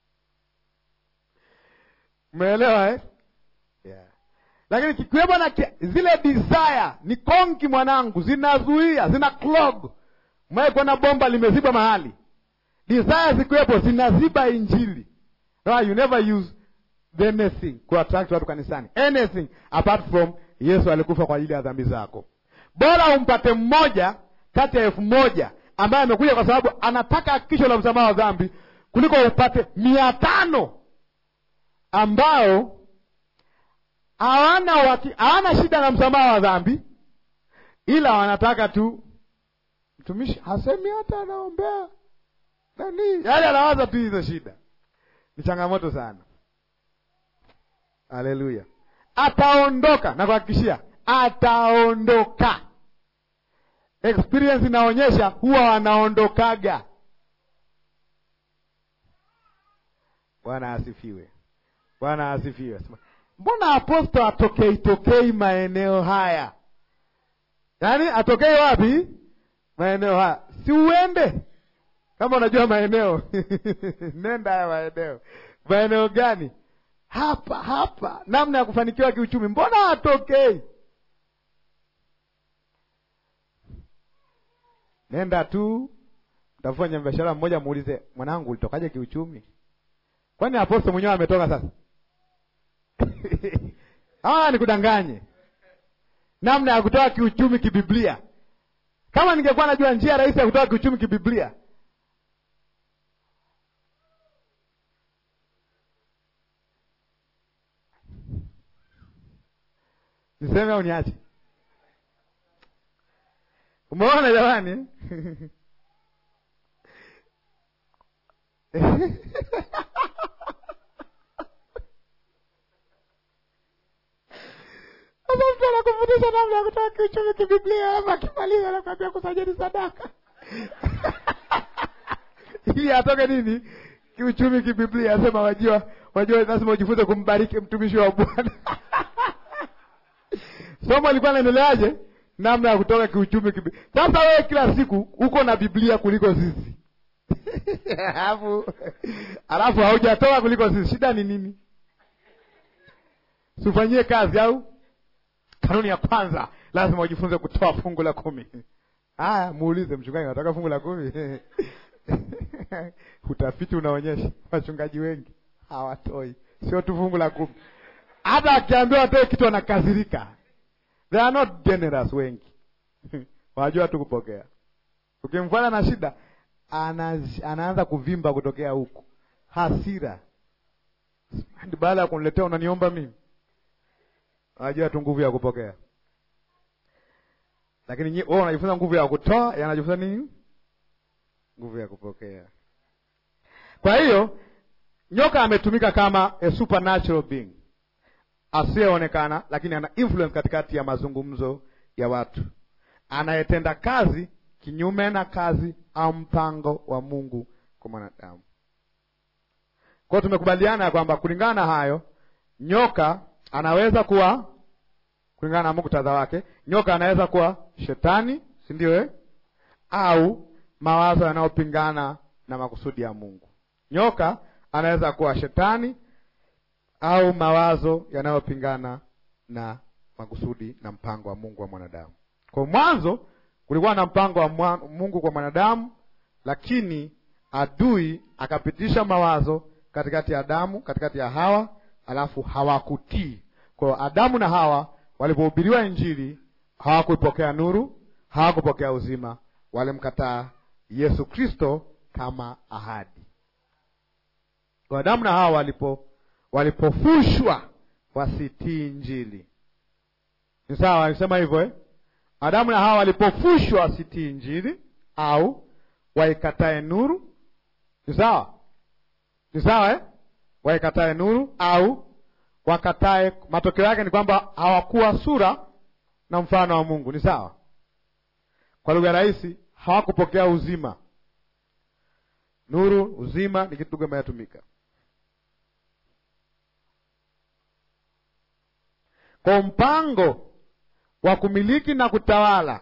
Umeelewa eh? Yeah. Lakini kikiwepo na zile desire ni konki, mwanangu, zinazuia zina clog. Mwekwa na bomba limeziba mahali, desire zikiwepo zinaziba injili. No, you never use anything ku attract watu kanisani, anything apart from Yesu alikufa kwa ajili ya dhambi zako. Bora umpate mmoja kati ya elfu moja ambaye amekuja kwa sababu anataka hakikisho la msamaha wa dhambi kuliko upate mia tano ambao hawana waki, hawana shida na msamaha wa dhambi, ila wanataka tu mtumishi hasemi hata anaombea nani, yaani anawaza tu hizo shida. Ni changamoto sana. Haleluya! Ataondoka na kuhakikishia, ataondoka. Experience inaonyesha huwa wanaondokaga. Bwana asifiwe. Bwana asifiwe. Mbona apostol atokei tokei maeneo haya? Yaani atokei wapi? Maeneo haya, si uende kama unajua maeneo nenda haya maeneo. Maeneo gani? Hapa hapa, namna ya kufanikiwa kiuchumi. Mbona atokei? Nenda tu, mtafanya biashara mmoja, muulize mwanangu, ulitokaje kiuchumi? Kwani apostol mwenyewe ametoka sasa? Ah, nikudanganye namna ya kutoka kiuchumi kibiblia. Kama ningekuwa najua njia rahisi ya kutoka kiuchumi kibiblia, niseme au niache? Umeona jamani? Sasa mtu anakufundisha namna ya kutoka kiuchumi kibiblia, ama akimaliza anakwambia kusajili sadaka ili atoke nini kiuchumi kibiblia. Asema wajua, wajua, lazima ujifunze kumbariki mtumishi wa Bwana. Somo alikuwa naendeleaje? Namna ya kutoka kiuchumi kibiblia. Sasa wewe kila siku uko na Biblia kuliko sisi alafu alafu haujatoka kuliko sisi, shida ni nini? Sifanyie kazi au Kanuni ya kwanza lazima ujifunze kutoa fungu la kumi. Haya, muulize mchungaji, nataka fungu la kumi. Utafiti unaonyesha wachungaji wengi hawatoi, sio tu fungu la kumi, hata akiambiwa atoe kitu anakasirika. They are not generous wengi wanajua tu kupokea. Ukimfuata na shida, anaanza kuvimba kutokea huku, hasira. Baada ya kuniletea unaniomba mimi Anajua tu nguvu ya kupokea, lakini wewe unajifunza nguvu ya kutoa, yanajifunza nini? Nguvu ya kupokea. Kwa hiyo nyoka ametumika kama a supernatural being asiyeonekana, lakini ana influence katikati ya mazungumzo ya watu, anayetenda kazi kinyume na kazi au mpango wa Mungu kwa mwanadamu. Kwa hiyo tumekubaliana ya kwamba kulingana na hayo nyoka anaweza kuwa kulingana na muktadha wake, nyoka anaweza kuwa shetani, si ndio eh? Au mawazo yanayopingana na makusudi ya Mungu. Nyoka anaweza kuwa shetani au mawazo yanayopingana na makusudi na mpango wa Mungu wa mwanadamu. Kwa mwanzo kulikuwa na mpango wa Mungu kwa mwanadamu, lakini adui akapitisha mawazo katikati ya Adamu, katikati ya Hawa alafu hawakutii. Kwa hiyo Adamu na Hawa walipohubiriwa Injili hawakuipokea nuru, hawakupokea uzima, walimkataa Yesu Kristo kama ahadi. Kwa Adamu na Hawa walipo walipofushwa wasitii Injili. Ni sawa, alisema hivyo eh? Adamu na Hawa walipofushwa wasitii Injili au waikatae nuru. Ni sawa, ni sawa eh? Waikatae nuru au wakatae. Matokeo yake ni kwamba hawakuwa sura na mfano wa Mungu. Ni sawa, kwa lugha rahisi, hawakupokea uzima. Nuru, uzima ni kitu gani inatumika kwa mpango wa kumiliki na kutawala,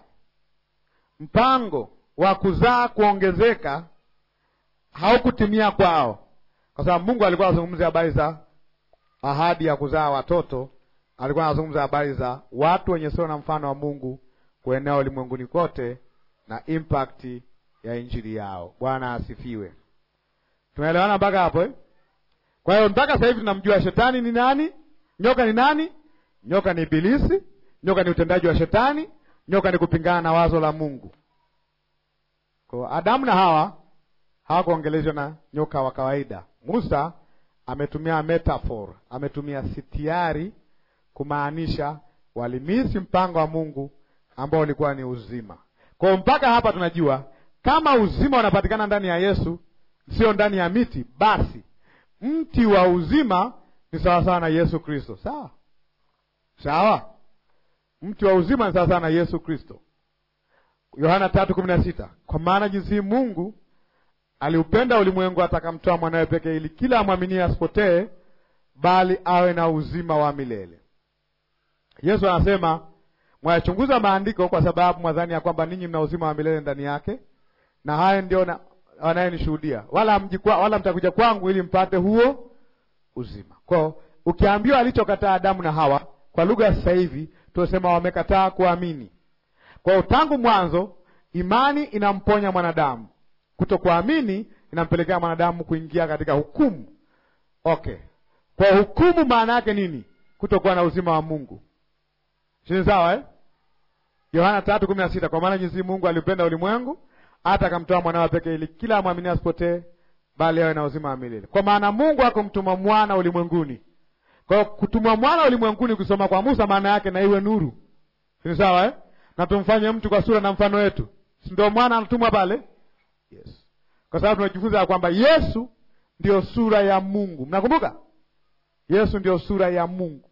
mpango wa kuzaa kuongezeka haukutimia kwao, kwa sababu Mungu alikuwa anazungumzia habari za ahadi ya kuzaa watoto. Alikuwa anazungumza habari za watu wenye sura na mfano wa Mungu kuenea ulimwenguni kote na impact ya injili yao. Bwana asifiwe. Tunaelewana mpaka hapo eh? Kwa hiyo mpaka sasa hivi tunamjua shetani ni nani, nyoka ni nani. Nyoka ni Ibilisi. Nyoka ni utendaji wa shetani. Nyoka ni kupingana na wazo la Mungu. Kwa Adamu na Hawa hawakuongelezwa na nyoka wa kawaida. Musa ametumia metaphor, ametumia sitiari kumaanisha walimisi mpango wa Mungu ambao ulikuwa ni uzima. Kwa hiyo mpaka hapa tunajua kama uzima unapatikana ndani ya Yesu, sio ndani ya miti, basi mti wa uzima ni sawasawa na Yesu Kristo. Sawa sawa, mti wa uzima ni sawasawa na Yesu Kristo. Yohana tatu kumi na sita kwa maana jinsi Mungu aliupenda ulimwengu hata akamtoa mwanawe pekee, ili kila amwaminie asipotee, bali awe na uzima wa milele. Yesu anasema mwayachunguza maandiko kwa sababu mwadhani ya kwamba ninyi mna uzima wa milele ndani yake, na haya ndio wanayenishuhudia, wala mjikwa, wala mtakuja kwangu ili mpate huo uzima. Kwao ukiambiwa alichokataa Adamu na Hawa, kwa lugha ya sasa hivi tunasema wamekataa kuamini. Kwao tangu mwanzo imani inamponya mwanadamu, kutokuamini inampelekea mwanadamu kuingia katika hukumu. Okay, kwa hukumu maana yake nini? Kutokuwa na uzima wa Mungu. Sini sawa eh? Yohana tatu kumi na sita kwa maana jinsi Mungu alipenda ulimwengu hata akamtoa mwanawe pekee, ili kila amwamini asipotee, bali awe na uzima wa milele. Kwa maana Mungu akumtuma mwana ulimwenguni. Kwa hiyo kutuma mwana ulimwenguni, kusoma kwa Musa, maana yake na iwe nuru. Sini sawa eh? na tumfanye mtu kwa sura na mfano wetu, si ndio? Mwana anatumwa pale, yes, kwa sababu tunajifunza ya kwamba Yesu ndio sura ya Mungu. Mnakumbuka Yesu ndio sura ya Mungu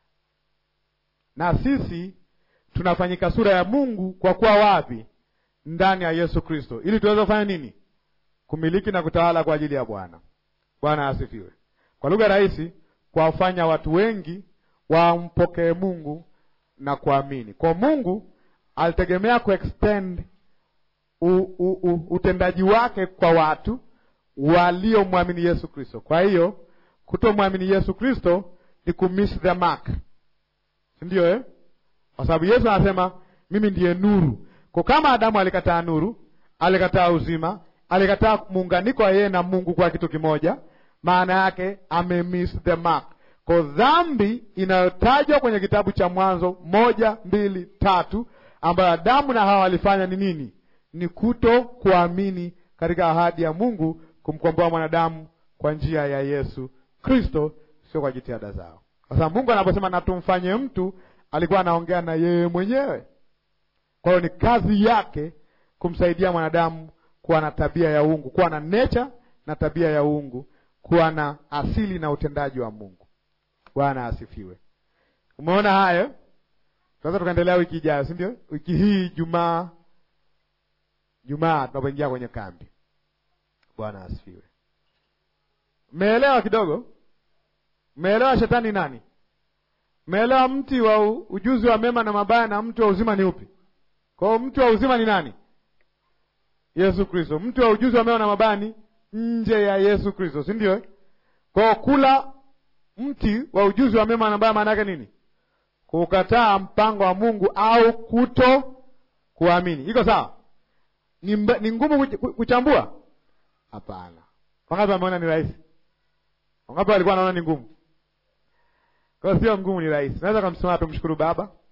na sisi tunafanyika sura ya Mungu kwa kuwa wapi? Ndani ya Yesu Kristo, ili tuweze kufanya nini? Kumiliki na kutawala kwa ajili ya Bwana. Bwana asifiwe. Kwa lugha rahisi, kuwafanya watu wengi wampokee Mungu na kuamini. Kwa Mungu alitegemea kuextend u, u, u, utendaji wake kwa watu waliomwamini Yesu Kristo. Kwa hiyo kutomwamini Yesu Kristo ni kumiss the mark Ndiyo eh? Kwa sababu Yesu anasema mimi ndiye nuru. Kwa kama Adamu alikataa nuru, alikataa uzima, alikataa muunganiko wa yeye na Mungu kwa kitu kimoja, maana yake ame miss the mark. Kwa dhambi inayotajwa kwenye kitabu cha Mwanzo moja, mbili, tatu, ambayo Adamu na Hawa walifanya ni nini? Ni kuto kuamini katika ahadi ya Mungu kumkomboa mwanadamu kwa njia ya Yesu Kristo, sio kwa jitihada zao. Kwa sababu Mungu anaposema na tumfanye mtu, alikuwa anaongea na yeye mwenyewe. Kwa hiyo ni kazi yake kumsaidia mwanadamu kuwa na tabia ya uungu, kuwa na nature na tabia ya uungu, kuwa na asili na utendaji wa Mungu. Bwana asifiwe. Umeona hayo? Tunaweza tukaendelea wiki ijayo, si ndio? Wiki hii Jumaa, Jumaa tunapoingia kwenye kambi. Bwana asifiwe. Mmeelewa kidogo? Mmeelewa shetani nani? Mmeelewa mti wa ujuzi wa mema na mabaya na mti wa uzima ni upi? Kwa hiyo mti wa uzima ni nani? Yesu Kristo. Mti wa ujuzi wa mema na mabaya ni nje ya Yesu Kristo, si ndio? Kwa hiyo kula mti wa ujuzi wa mema na mabaya maana yake nini? Kukataa mpango wa Mungu au kuto kuamini. Iko sawa? Ni, mba, ni ngumu kuchambua? Hapana. Wangapi wameona ni rahisi? Wangapi walikuwa wanaona ni ngumu? Kwa hiyo sio ngumu, ni rahisi. Naweza kumsema tumshukuru Baba